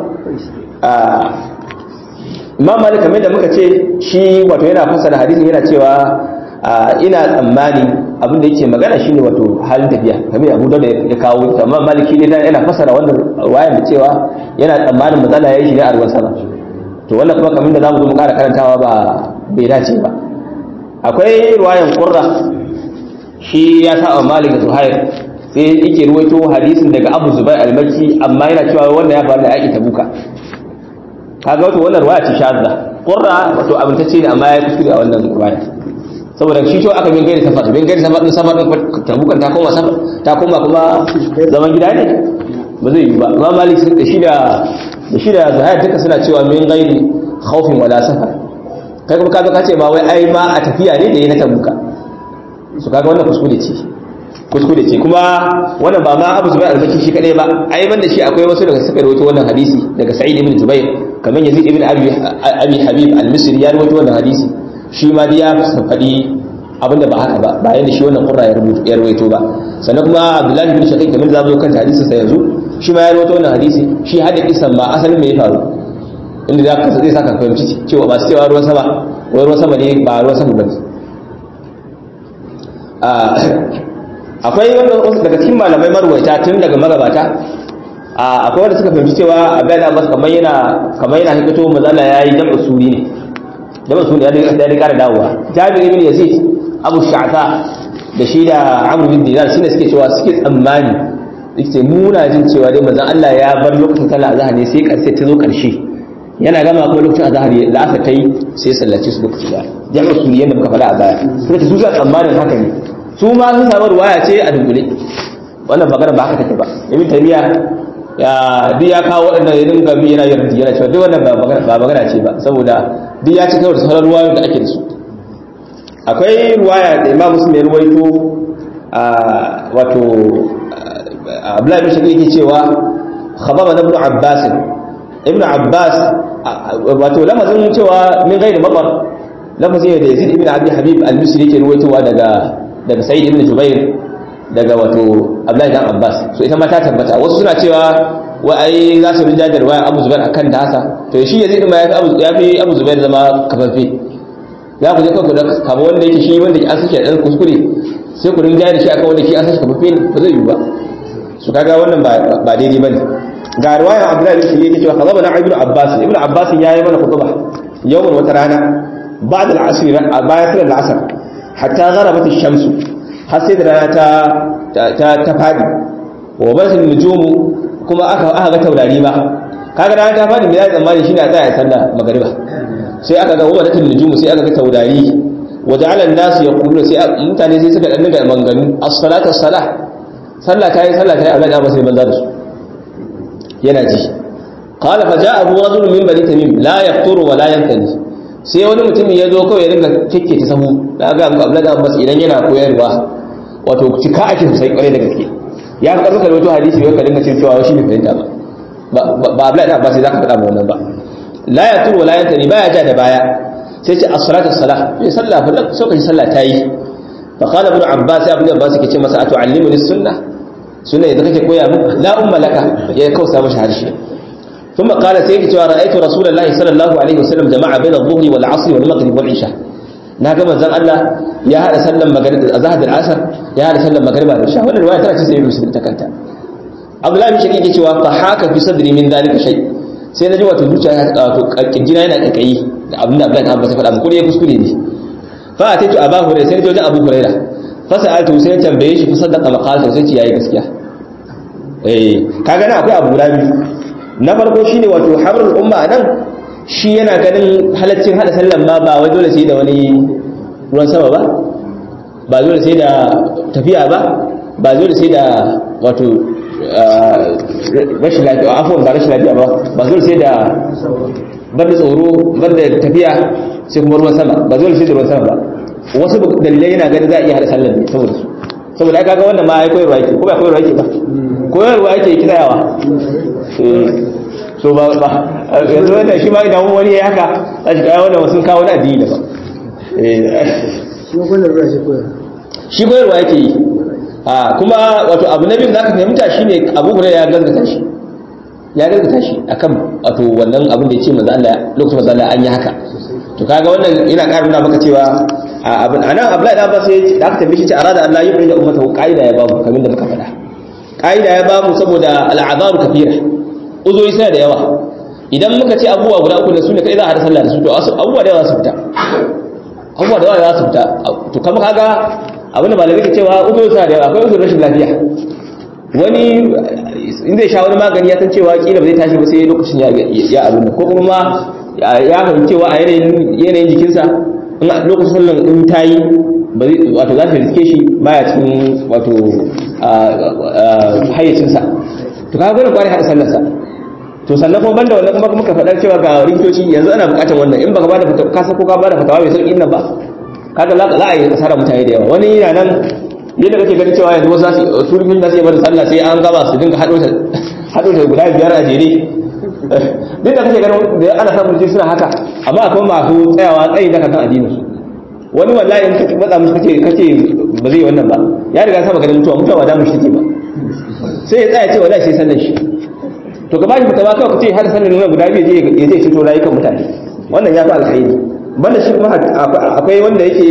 imam malik kamar da muka ce shi wato yana fassara hadisin yana cewa ina tsammani abin da yake magana shine wato halin tafiya kamar Abu Dawud ya kawo amma Maliki ne yana fasara wannan ruwayar da cewa yana tsammanin matsala yayi shi ne a ruwan sama to wannan kuma kamar da zamu zo mu ƙara karantawa ba bai dace ba akwai ruwayan Qurra shi ya sa malik da zuhair sai yake ruwaito hadisin daga abu zubair al-makki amma yana cewa wannan ya faru da yaki tabuka kaga wato wannan ruwaya ce shadda qurra wato abintacce ne amma ya kuskure a wannan ruwaya saboda shi to aka bin gairi safar bin gairi safar din safar din tabukan ta koma safar ta koma kuma zaman gida ne ba zai yi ba amma malik da shi da da shi da zuhair duka suna cewa min gairi khawfin wala safar kai kuma kaga kace ba wai ai ma a tafiya ne da yi na tabuka su kaga wannan kuskure ce kuskure ce kuma wannan ba ma Abu Zubair al-Baki shi kadai ba ai banda shi akwai wasu daga suka rawaito wannan hadisi daga Sa'id ibn Jubair kamar Yazid ibn Abi Abi Habib al-Misri ya rawaito wannan hadisi shi ma dai ya faɗi abinda ba haka ba bayan da shi wannan qurra ya rubuta ya rawaito ba sannan kuma Abdullah ibn Shaqiq kamar da zamu kan hadisin sa yanzu shi ma ya rawaito wannan hadisi shi hada kisan ba asalin me ya faru inda za ka zai saka fahimci cewa ba su cewa ruwan sama wai ruwan sama ne ba ruwan sama ba ne akwai wanda daga cikin malamai marwaita tun daga magabata akwai wanda suka fahimci cewa abin da masu kamar yana kamar yana hikato mazala ya yi jam'u suri ne jam'u suri ya da kara dawowa jabir ibn yazid abu sha'ta da shi da amr bin dinar shine suke cewa suke tsammani yake muna jin cewa dai manzon Allah ya bar lokacin sallah azhar ne sai karshe ta zo karshe yana gama kuma lokacin azhar la'asar ta yi sai sallace su lokaci da jam'u suri yadda muka faɗa a baya suka ce su sa tsammanin haka ne su ma sun samu ruwaya ce a dunkule wannan magana ba haka take ba ibn taymiya ya duk ya kawo waɗannan ya dinga bi yana yarda yana cewa duk wannan ba magana ce ba saboda duk ya ci kawai da sauran ruwayoyin da ake da su akwai ruwaya da imam muslim ya ruwaito wato abdullahi bin shakir yake cewa khababa ibn abbas ibn abbas wato lamazin cewa min gairi mabar lamazin da yazid ibn abi habib al-misri yake ruwaitowa daga daga sa'id ibn jubair daga wato abdullahi dan abbas so ita ma ta tabbata wasu suna cewa wa ai za su rinja da riwaya abu zubair akan ta hasa to shi yazid ma ya fi abu zubair zama kafafe za ku je kanku da kama wanda yake shi wanda an sake dan kuskure sai ku rinja da shi akan wanda ke an sake kafafe ba zai yi ba su kaga wannan ba daidai bane ga riwayar abdullahi bin shi yake cewa kazaba na ibnu abbas ibnu abbas ya yi mana khutba yawman wata rana ba'da al-asr bayan salar al-asr hatta gharabat ash-shamsu har sai da rana ta ta ta fadi wa basin nujumu kuma aka aka ga taurari ba kaga rana ta fadi me ya tsammani shine a tsaya sallah magariba sai aka ga wadatul nujumu sai aka ga taurari wa ja'ala an-nas yaquluna sai mutane sai suka dan daga manganu as-salatu as-salah sallah tayi sallah tayi Allah ba sai banza da su yana ji qala fa ja'a abu rajul min bani tamim la yaqturu wa la yantani sai wani mutum ya zo kawai ya dinga kekke ta sahu da ga Abu Abdullah Abbas idan yana koyarwa wato cika ake sosai kware da gaske ya fi karɓar wato hadisi wai ka dinga cin cewa shi ne fahimta ba ba Abdullah Abbas sai zaka faɗa ba wannan ba la ya turu wala yantani baya ja da baya sai ce as-salatu as-salah sai sallah fa sai ka sallah tayi fa qala ibn Abbas ibn Abbas yake ce masa atu'allimuni sunnah sunna yadda kake koya mu la umma laka ya kausa mashi harshe ثم قال سيدي رأيت رسول الله صلى الله عليه وسلم جمع بين الظهر والعصر والمغرب والعشاء ناقم زن الله يا هذا سلم مغرب زهد العصر يا هذا سلم مغرب والعشاء wannan riwaya tana cikin muslim ta kanta Abdullahi bin Shakir yake cewa fa haka fi sadri min dalika shay sai naji wato zuciya wato kirjina yana kakayi da abin da Abdullahi Abbas ya faɗa mun ya kuskure ne fa ataitu Abu Hurairah sai naji wajen Abu Hurairah fa sa'altu sai tambaye shi fa saddaqa maqalata sai ce yayi gaskiya eh kaga na akwai abu guda biyu na farko shine wato habrul umma nan shi yana ganin halaccin hada sallan ma ba wai dole sai da wani ruwan sama ba ba dole sai da tafiya ba ba dole sai da wato rashin lafiya afwan ba rashin lafiya ba ba dole sai da banda tsoro banda tafiya sai kuma ruwan sama ba dole sai da ruwan sama ba wasu dalilai yana ganin za a iya hada sallan ne saboda su saboda aka ga wannan ma ai koyarwa yake ko ba koyarwa yake ba koyarwa yake kirayawa so ba ba yanzu wanda shi ma idan wani ya haka za shi kawo wannan wasu kawo na addini da ba shi koyarwa yake yi a kuma wato abu na biyu da aka fahimta shine abu hura ya gaskata shi ya gaskata shi akan wato wannan abin da ya ce manzo Allah lokacin manzo Allah an yi haka to kaga wannan yana ƙara nuna maka cewa abin anan Abdullahi da Abbas sai da aka tambaye shi ce arada Allah yu'min da ummatahu qaida ya babu kamar da muka faɗa qaida ya babu saboda al'azaru kafira uzoyi sai da yawa idan muka ce abubuwa guda uku da su ne kai za a hada sallah da su to abubuwa da yawa za su fita abubuwa da yawa za su fita to kama kaga abinda malamai ke cewa uzuri sa da akwai uzurin rashin lafiya wani in zai sha wani magani ya san cewa kila ba zai tashi ba sai lokacin ya ya abin ko kuma ma ya fahimci cewa a yanayin yanayin jikinsa in lokacin sallan in tayi ba zai wato za ta riske shi baya cikin wato hayyacinsa to kaga gwanin kwari hada sallarsa to sannan kuma banda wannan kuma muka faɗar cewa ga likitoci yanzu ana buƙatar wannan in baka bada fatawa ka san ko ka bada fatawa mai sauƙi nan ba kaga za a yi asara mutane da yawa wani yana nan yadda kake ganin cewa yanzu wasu su rufin da su yi bada sallah sai an gaba su dinga haɗo ta haɗo ta guda biyar a jere duk da kake ganin da ana samun jin suna haka amma akwai masu tsayawa tsayi da kan addinin su wani wallahi in kace matsa musu kace kace ba zai wannan ba ya riga saba ganin mutuwa mutuwa ba da mushi take ba sai ya tsaya ce wallahi sai sallan shi to ka bashi fitawa kawai kace har sallan nan guda biyu ya je ceto rayukan mutane wannan ya fi alkhairi banda shi kuma akwai wanda yake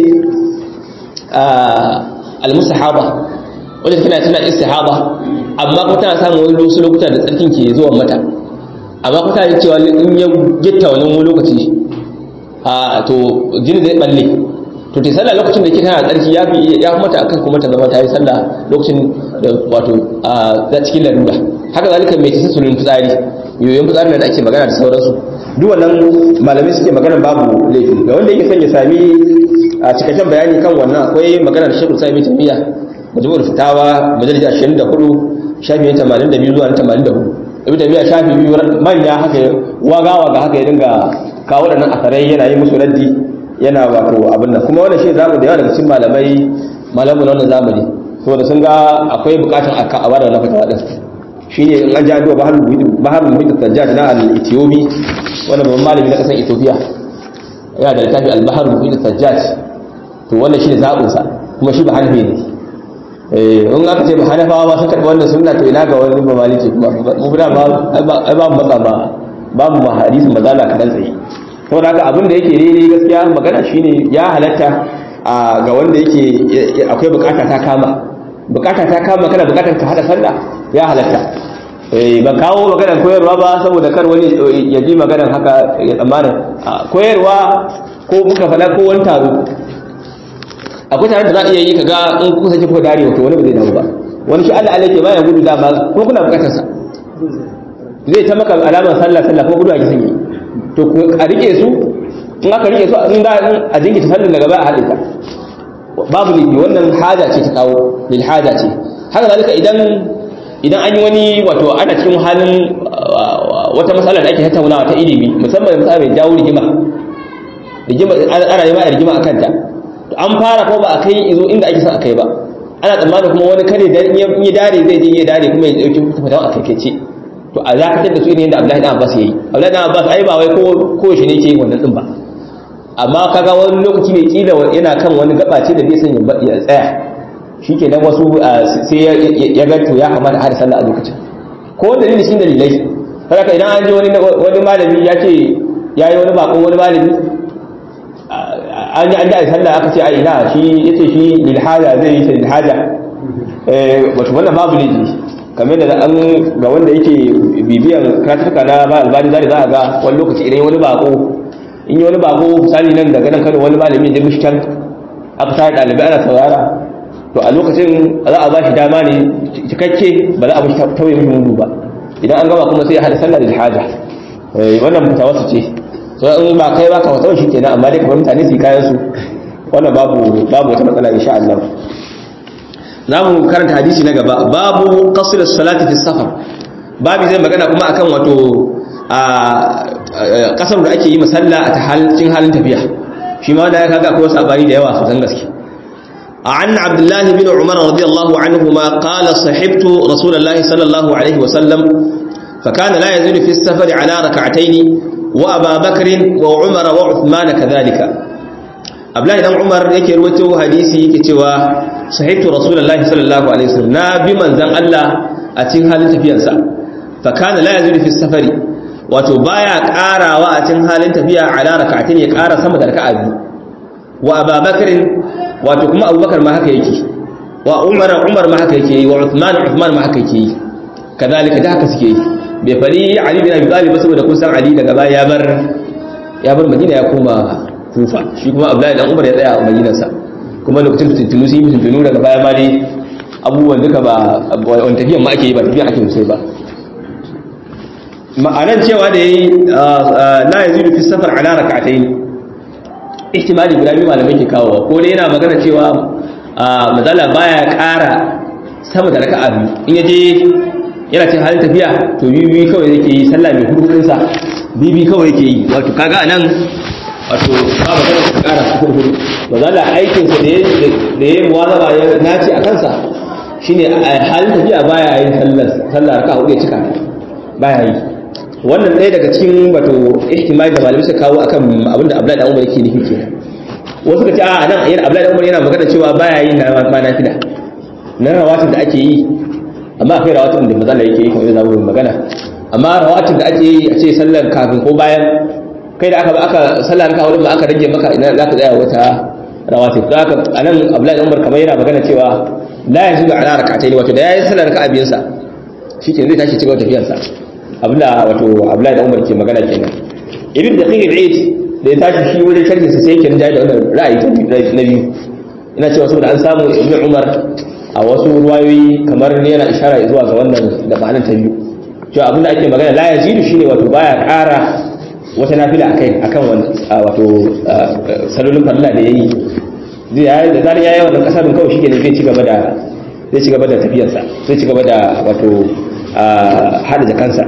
al-mustahaba wanda tana tana istihaba amma kuma tana samun wani wasu lokuta da tsarkin ke zuwa mata amma kuma tana cewa in ya gitta wani lokaci a to jini zai balle to ta sallah lokacin da ke tana tsarki ya fi ya mata akan kuma ta zama ta yi sallah lokacin da wato a cikin larura haka zalika mai tasa sulun fitsari yoyon fitsari da ake magana da sauransu duk wannan malamai suke magana babu laifi ga wanda yake son ya sami a cikakken bayani kan wannan akwai magana da shekul sa'ib tamiya majmu'ul fitawa majalisa 24 shafi 82 zuwa 84 ibn tamiya shafi biyu manya haka waga waga haka ya dinga kawo waɗannan asarai yana yi musu raddi yana wato abin nan kuma wannan shi zamu da yawa daga cikin malamai malamu na wannan zamani saboda sun ga akwai bukatun a a bada wannan fatawa din shine in an ji addu'a bahar bahar muhit tajjaj na al-ethiopi wannan babban malami na kasar ethiopia yana da littafi al-bahar muhit tajjaj to wannan shine zabin sa kuma shi ba hanafi ne eh in aka ce ba hanafawa ba sun karɓi wannan sunna to ina ga wani ba maliki kuma mu da ba ai ba mu matsa ba babu ma hadisin mazala kadan tsaye saboda haka abin da yake daidai gaskiya magana shine ya halatta ga wanda yake akwai bukata ta kama bukata ta kama kana bukatar ka hada sallah ya halatta eh ban kawo maganar koyarwa ba saboda kar wani ya ji maganar haka ya tsammanin koyarwa ko muka faɗa ko wani taro akwai tare da za a iya yi kaga in kuka sake kuka dare wato wani ba zai dawo ba wani shi Allah Allah ke baya gudu dama ko kuna bukatar sa zai ta maka alamar sallah sallah ko gudu a kisan yi to a rike su in aka rike su in da a jingita sallar daga baya a haɗe ta babu ne wannan haja ce ta kawo lil haja ce haka zalika idan idan an yi wani wato ana cikin halin wata matsala da ake tattaunawa ta ilimi musamman matsala mai jawo rigima rigima ana yi ma rigima akan ta to an fara ko ba a kai izo inda ake son a kai ba ana tsammanin kuma wani kare da in ya dare zai je ya dare kuma ya dauki fatawa a kai ce to a zakatar da su ne da Abdullahi dan Abbas yayi Abdullahi dan Abbas ai ba wai ko ko shi ne ke yin wannan din ba amma kaga wani lokaci ne kila yana kan wani gaba ce da bai san ya tsaya shikenan wasu sai ya ga to ya kamata har sallah a lokacin ko dalili shi dalilai saboda idan an ji wani wani malami ya ce yayi wani bakon wani malami an yi an da sallah aka ce ai ina shi yace shi lil haja zai yi lil haja eh wato wannan babu ne kamar da an ga wanda yake bibiyan karatuka na ba albani zari za a ga wani lokaci idan wani bako in yi wani bako misali nan daga nan kano wani malami da mishi can aka sa ɗalibai ana saurara to a lokacin za a ba shi dama ne cikakke ba za a bashi tauye mishi mudu ba idan an gama kuma sai ya hada sallah da haja wannan fitawa su ce so in ba kai ba ka fatawa shi kenan amma dai kamar mutane su yi kayan su wannan babu babu wata matsala insha Allah za mu karanta hadisi na gaba babu qasr as-salati fi safar babu zai magana kuma akan wato a kasar da ake yi masalla a cikin halin tafiya shi ma da ya kaga akwai sabani da yawa sosan gaske عن عبد الله بن عمر رضي الله عنهما قال صحبت رسول الله صلى الله عليه وسلم فكان لا يزيد في السفر على ركعتين وأبا بكر وعمر وعثمان كذلك abdullahi dan umar yake ruwaito hadisi yake cewa sahibtu rasulullahi sallallahu alaihi wasallam na bi manzan Allah a cikin halin tafiyarsa fa kana la yazidu fi safari wato baya karawa a cikin halin tafiya ala rak'atin ya kara sama da raka'a biyu wa ababakar wato kuma abubakar ma haka yake wa umar umar ma haka yake wa uthman uthman ma haka yake kadalika da haka suke yi bai fari ali bin abi talib saboda kun san ali daga baya ya bar ya bar madina ya koma kufa shi kuma abdullahi dan umar ya tsaya a madinarsa kuma lokacin fitintunu sun yi fitintunu daga baya ma dai abubuwan duka ba wani tafiyan ma ake yi ba tafiyan ake sosai ba ma'anan cewa da yayi la yazidu fi safar ala rak'atayn ihtimali guda biyu malamai ke kawo ko dai yana magana cewa mazala baya ƙara sama da raka'a biyu in yaje yana cikin halin tafiya to biyu biyu kawai yake yi sallah mai hurhurin sa biyu biyu kawai yake yi wato kaga anan wato ba magana ka ƙara hurhuru mazala aikin sa da da yayi muwazaba ya nace a kansa shine a halin tafiya baya yin sallar sallar raka'a hudu ya cika baya yi wannan ɗaya daga cikin wato ihtimali da malamai suka kawo akan abinda Abdullahi da Umar yake nufi kenan wasu ka ce a nan yana Abdullahi da Umar yana magana cewa baya yin na ma nafila na rawatin da ake yi amma akwai rawatin da mazalla yake yi kamar yadda zamu magana amma rawatin da ake yi a ce sallar kafin ko bayan kai da aka aka sallar ka wurin ba aka rage maka ina za ka tsaya wata rawatin da aka anan Abdullahi da Umar kamar yana magana cewa la yajidu ala rak'atayn wato da yayin sallar ka abiyansa shike zai tashi cikin tafiyarsa abinda wato Abdullahi da Umar ke magana kenan ibn daqiq al-eid da ya tashi shi wajen sharhi sa sai yake rinjaye da wannan ra'ayi na biyu ina cewa saboda an samu ibn Umar a wasu ruwayoyi kamar ne yana ishara zuwa ga wannan da ma'anar ta biyu cewa abinda ake magana la yazidu shine wato baya ƙara wata nafila akai akan wannan wato salolin farilla da yayi zai yayi da zarin yayi wannan kasarin kawai shike ne zai ci gaba da zai ci gaba da tafiyarsa zai ci gaba da wato hada jakansa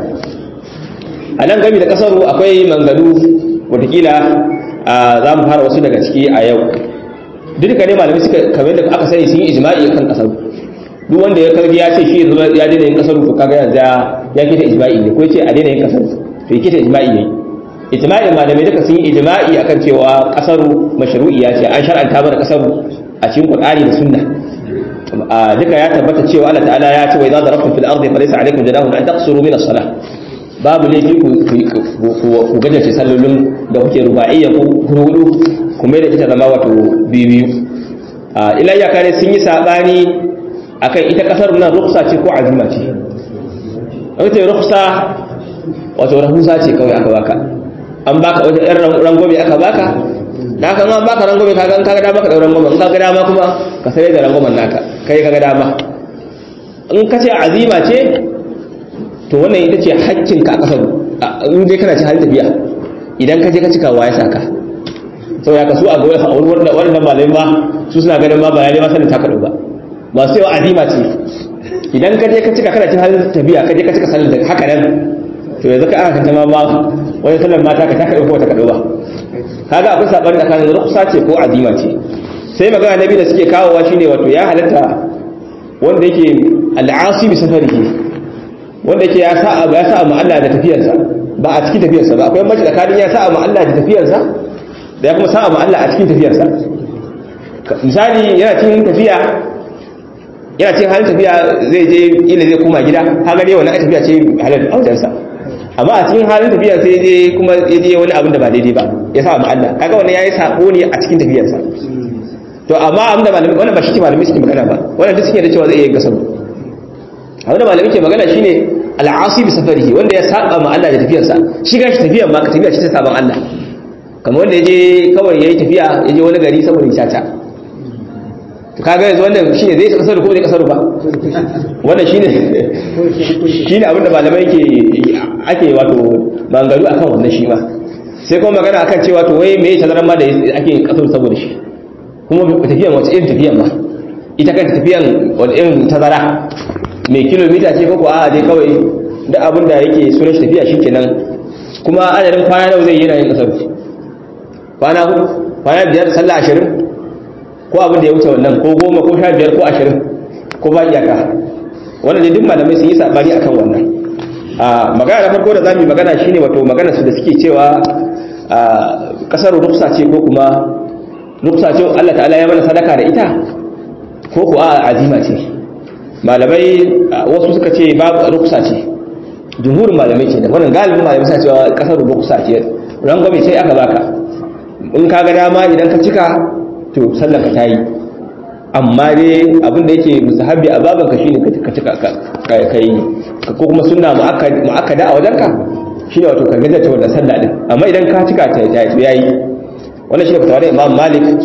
a nan gami da kasaru akwai mangalu watakila za mu fara wasu daga ciki a yau duka ne malamai suka kamar da aka sani sun yi ijma'i kan kasaru duk wanda ya karbi ya ce shi ya daina yin kasaru to kaga yanzu ya kita ijma'i ne ko ya ce a daina yin kasaru to ya kita ijma'i ne ijma'i malamai duka sun yi ijma'i akan cewa kasaru mashru'iyya ce an shar'anta mana kasaru a cikin qur'ani da sunna duka ya tabbata cewa Allah ta'ala ya ce wa idza darabtum fil ardi falaysa alaykum junahun an taqsuru min as-salah babu laifi ku gajarce sallolin da kuke ruba'iyya ko hudu kuma da ita zama wato biyu ila ya kare sun yi sabani akan ita kasar nan ruksa ce ko azima ce an ce ruksa wato rahusa ce kawai aka baka an baka wata yan rangwame aka baka da aka an baka rangwame kaga in kaga dama ka dau rangwame in kaga dama kuma ka sai da rangwamen naka kai kaga dama in ka ce azima ce to wannan ita ce haƙƙinka a ƙasar in dai kana ci halin tafiya idan ka je ka cika wa ya saka sau ya kasu a goyi a wurin wannan malai ma su suna ganin ma bayani ma sanin taka ba masu yawa azima ce idan ka je ka cika kana ci halin tafiya ka je ka cika salin da haka nan to yanzu ka aka kanta ma wani sallar mata ka taka ɗauko ta kaɗo ba kaga akwai saɓani tsakanin ruksa ce ko azima ce sai magana na biyu da suke kawowa shine wato ya halatta wanda yake al'asi bi safarihi wanda yake ya sa ya sa mu Allah da tafiyarsa ba a cikin tafiyarsa ba akwai mace tsakanin ya sa mu Allah da tafiyarsa da ya kuma sa mu Allah a cikin tafiyarsa misali yana cikin tafiya yana cikin halin tafiya zai je ila zai koma gida haka dai wannan tafiya ce halal a wajensa amma a cikin halin tafiya sai je kuma ya je wani abin da ba daidai ba ya sa mu Allah kaga wannan yayi sako ne a cikin tafiyarsa to amma abin da malamai wannan ba shi ke malamai suke magana ba wannan duk suke da cewa zai iya gasaru abin da malamai ke magana shine al'asi bi safarihi wanda ya saba ma Allah da tafiyarsa shi gashi tafiyar ma ka tafiya shi ta saban Allah kamar wanda yaje kawai yayi tafiya yaje wani gari saboda caca to kaga yanzu wannan shine zai kasar ko zai kasar ba wannan shine shine abin da malamai ke ake wato mangaru akan wannan shi ma sai kuma magana akan cewa to wai me ya tazaran ma da ake kasar saboda shi kuma tafiyan wace irin tafiyan ma ita kanta tafiyan wani irin tazara mai kilomita ce ko a dai kawai da abin da yake sunan tafiya shi kenan kuma adadin kwana nawa zai yi yana yin kasar kwana hudu kwana biyar sallah ashirin ko abin da ya wuce wannan ko goma ko sha biyar ko ashirin ko ba iyaka wannan ne duk malamai sun yi sabani akan wannan a magana na farko da za mu yi magana shine wato magana su da suke cewa a kasar ruksa ce ko kuma ruksa ce Allah ta'ala ya mana sadaka da ita ko ko a azima ce malamai wasu suka ce babu ruksa ce jumhurin malamai ce da wannan galibin malamai suna cewa kasar ruksa ce rangwame sai aka baka in ka ga dama idan ka cika to sallar ka tayi amma dai abin da yake musahabi a baban ka shine ka cika ka yi ko kuma sunna mu'akkada a wajenka shine wato ka gajarta wannan sallah din amma idan ka cika ta yayi wannan shine fatawa da Imam Malik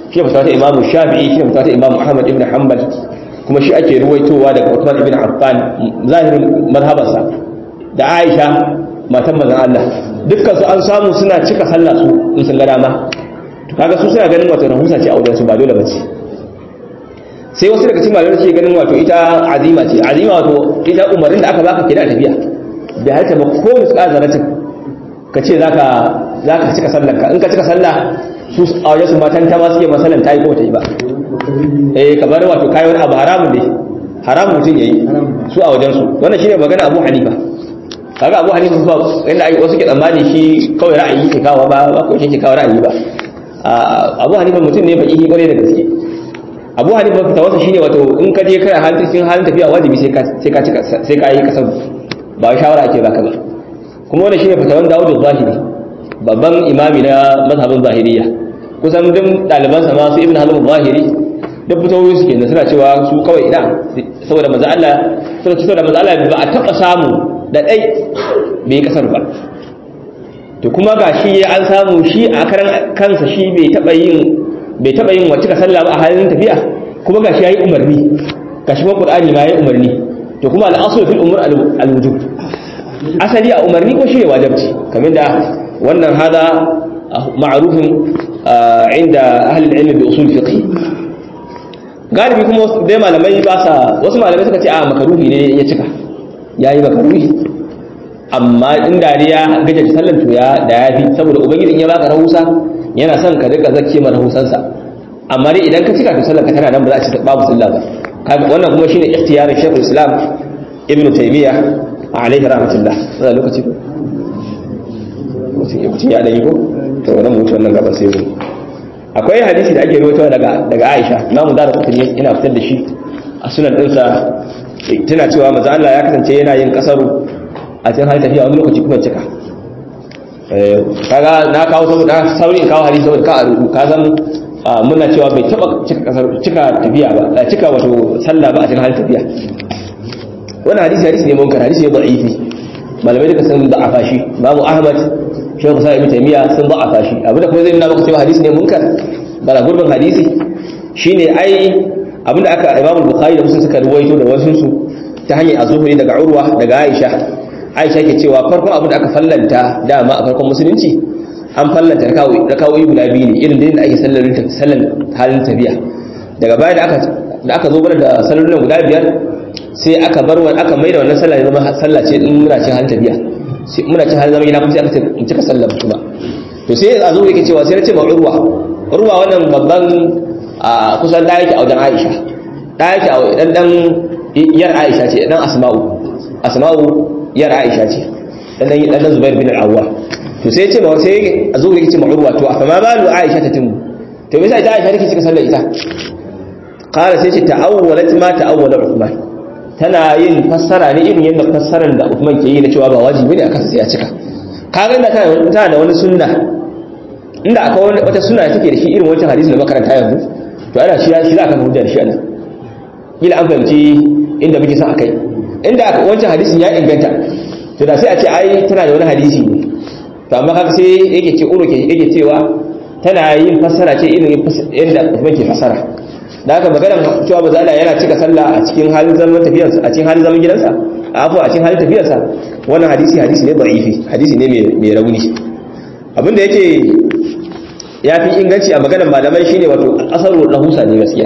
shi fatawa ta imamu shafi'i shi fatawa ta imamu ahmad ibn hanbal kuma shi ake ruwaitowa daga Uthman ibn Affan zahirin mazhabarsa da Aisha matan manzon Allah dukkan su an samu suna cika sallah su in sun ga dama to kaga su suna ganin wato rahusa ce a wajen su ba dole bace sai wasu daga cikin malamai suke ganin wato ita azima ce azima wato ita umarin da aka baka kida tafiya da haka ba ko misƙa zaratin ka ce zaka zaka cika sallar ka in ka cika sallah su a wajen su matan ta ma suke masalan ta yi ko ta yi ba eh kamar wato kai wani abu haramun ne haramun mutum yayi su a wajen su wannan shine magana Abu Hanifa kaga Abu Hanifa ba inda ai wasu ke tsammani shi kawai ra'ayi ke kawo ba ba ko shi ke kawo ra'ayi ba Abu Hanifa mutum ne baki kware da gaske Abu Hanifa ta wasa shine wato in ka je kai halin cikin halin tafiya wajibi sai ka sai ka sai ka yi kasar ba shawara ake baka ba kuma wannan shine fatawan Dawud az-Zahiri babban imami na mazhabin Zahiriyya kusan duk ɗalibansa ma su Ibn Hazm az-Zahiri duk fitowoyi suke da suna cewa su kawai ina saboda maza Allah suna ce saboda maza Allah ba a taɓa samu da ɗai bai kasar ba to kuma ga shi an samu shi a karan kansa shi bai taɓa yin bai taɓa yin wacce ka sallah ba a halin tafiya kuma ga shi ya yi umarni ga shi Qur'ani ma ya yi umarni to kuma al'asul fil umur al-wujub asali a umarni ko shi ne wajibci kamar da wannan hada ma'rufin inda ahli al-ilm bi usul fiqh galibi kuma dai malamai ba sa wasu malamai suka ce a makaruhi ne ya cika ya yi makaruhi amma in dariya gajar sallar to ya da ya fi saboda ubangiji ya baka rahusa yana son ka rika zakke ma rahusansa amma dai idan ka cika to sallar ka tana nan ba za a ci babu sallah ba wannan kuma shine ikhtiyarin shaykhul islam ibn taymiya alaihi rahmatullah wannan lokaci ko mutum ya da yi ko to wannan mutum wannan gaba sai mu akwai hadisi da ake rawaitowa daga daga Aisha Imam Dara Qutni yana fitar da shi a sunan dinsa tana cewa manzo Allah ya kasance yana yin kasaru a cikin hali tafiya wani lokaci kuma cika eh kaga na kawo saboda saurin kawo hadisi saboda ka ka san muna cewa bai taba cika kasar cika tafiya ba cika wato sallah ba a cikin hali tafiya wannan hadisi hadisi ne munkar hadisi ne da'ifi malamai duka sun da'afa shi Imam Ahmad shehu kusa ibn taymiya sun ba a fashi abinda kuma zai nuna maka cewa hadisi ne munkar bara gurbin hadisi shine ai abinda aka imam bukhari da muslim suka ruwaito da wasu su ta hanyar azhuri daga urwa daga aisha aisha ke cewa farkon abinda aka fallanta dama a farkon musulunci an fallanta rakawoyi guda biyu ne irin da ake sallar sallar halin tafiya daga baya da aka da aka zo da sallolin guda biyar sai aka bar aka maida wannan sallah ya zama sallah ce in muna cin halin tafiya muna cin har zama gina kuma sai aka in cika sallar kuma to sai a zo yake cewa sai na ce ma urwa urwa wannan babban a kusan da yake a wajen Aisha da yake a dan dan yar Aisha ce dan Asma'u Asma'u yar Aisha ce dan dan dan Zubair bin Al-Awwa to sai ce ma sai a zo yake ce ma urwa to fa ma balu Aisha ta timu to me sai ta Aisha take cika sallar ita qala sai ce ta'awwalat ma ta'awwala Uthman tana yin fassara ne irin yadda fassarar da Uthman ke yi na cewa ba wajibi ne akan sai ya cika kaga inda tana da wani sunna inda akwai wata sunna da take da shi irin wancan hadisi da makaranta yanzu to ana shi shi za ka hujja da shi anan kila an fahimci inda muke son akai inda wancan hadisin ya inganta to da sai a ce ai tana da wani hadisi ne to amma kaga sai yake ce uro yake cewa tana yin fassara ce irin yadda Uthman ke fassara da haka maganar cewa ba Allah yana cika sallah a cikin halin zaman tafiyarsa a cikin halin zaman gidansa a afu a cikin halin tafiyarsa wannan hadisi hadisi ne da'ifi hadisi ne mai rauni abinda yake ya fi inganci a maganar malamai shine wato kasaru rahusa ne gaskiya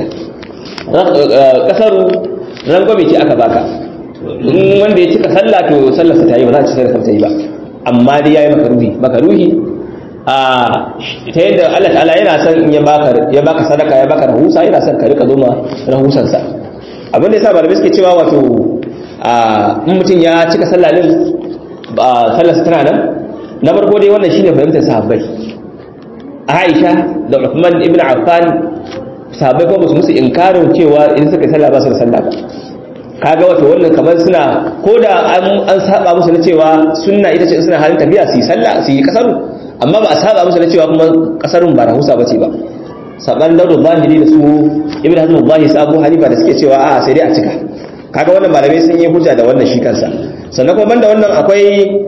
kasaru rangwame ce aka baka in wanda ya cika sallah to sallarsa ta yi ba za a ci sallarsa ta yi ba amma dai ya yi makaruhi makaruhi a ta yadda Allah ta'ala yana son in ya baka ya baka sadaka ya baka rahusa yana son ka rika zoma rahusan sa abin da yasa malamai suke cewa wato a in mutum ya cika sallah din ba sallar tana nan na farko dai wannan shine fahimtar sahabbai Aisha da Uthman ibn Affan sahabbai ko musu musu inkarin cewa in suka sallah ba su da sallah ba kaga wato wannan kamar suna ko da an saba musu na cewa sunna ita ce suna halin tafiya su yi sallah su yi kasaru amma ba a saba musu da cewa kuma kasarun ba rahusa bace ba saban daudu zahiri da su ibn hazm zahiri su abu hanifa da suke cewa a sai dai a cika kaga wannan malamai sun yi hujja da wannan shi kansa sannan kuma banda wannan akwai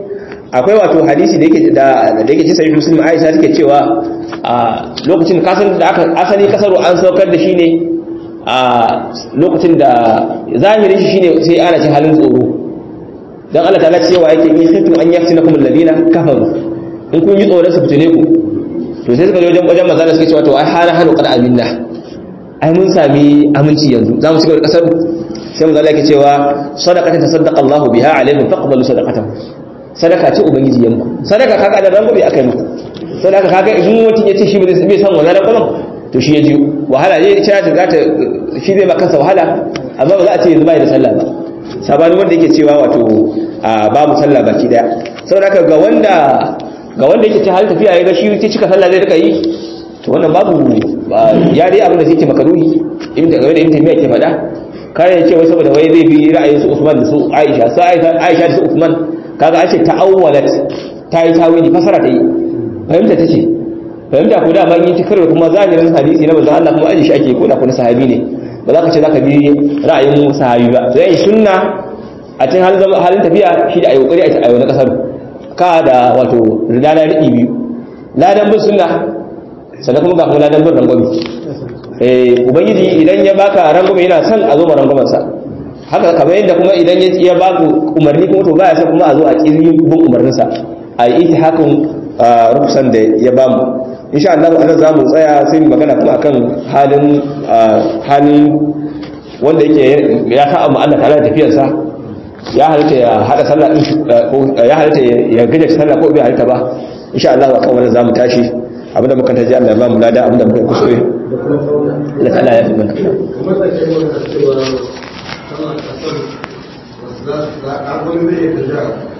akwai wato hadisi da yake da da yake cikin sahih muslim Aisha take cewa a lokacin kasan da aka asali kasaru an saukar da shi ne a lokacin da zahirin shi shine sai ana cin halin tsoro dan Allah ta'ala cewa yake in khiftum an yaftinakum alladina kafaru in kun yi tsoron su fitine ku to sai suka je wajen wajen manzo suka cewa to ai hana hanu qad aminna ai mun sami aminci yanzu za mu shiga kasar sai manzo Allah yake cewa sadaqatan tasaddaqa Allahu biha alaikum faqbalu sadaqatahu sadaka ce ubangiji ya muku sadaka kaga da rango bai aka yi muku sadaka kaga idan mutum ya ce shi bai san wannan rangon to shi ya ji wahala ne ita ta zata shi zai maka kansa wahala amma ba za a ce yanzu bai da sallah ba sabani wanda yake cewa wato babu sallah baki daya saboda haka ga wanda ga wanda yake ta hal tafiya ya ga shi ta cika sallah zai rika yi to wannan babu ya dai abin da zai ce makaruhi ibn ta game da ibn taymiya ke faɗa kare ya ce wai saboda wai zai bi ra'ayin su Usman da su Aisha sai Aisha da su Usman kaga an ce ta'awwalat ta yi tawili fasara ta yi fahimta ta ce fahimta ko da ma yi tikar kuma zahirin hadisi na manzon Allah kuma aji shi ake ko da kuma sahabi ne ba za ka ce za ka bi ra'ayin sahabi ba to yayin sunna a cikin halin halin tafiya shi da ayi kokari a ayi na kasar ka da wato ridana riki biyu ladan bin sunna sannan kuma ga kuma ladan bin rangwami eh ubangiji idan ya baka rangwami yana son a zo ma rangwamansa haka kamar yadda kuma idan ya ba ku umarni kuma to baya son kuma a zo a kiri bin umarninsa a yi hakan rukusan da ya ba mu insha Allah anan za mu tsaya sai mu magana kuma akan halin halin wanda yake ya sa amma Allah ta'ala tafiyarsa ya halitta ya hada sallah din ko ya halitta ya gaje sallah ko bai halitta ba insha Allah akan wannan zamu tashi abinda muka taji Allah ya ba mu lada abinda muka kuskure Allah ta'ala ya fi mana kuma da ke magana cewa tana kasar wasu za a gwani zai iya tafiya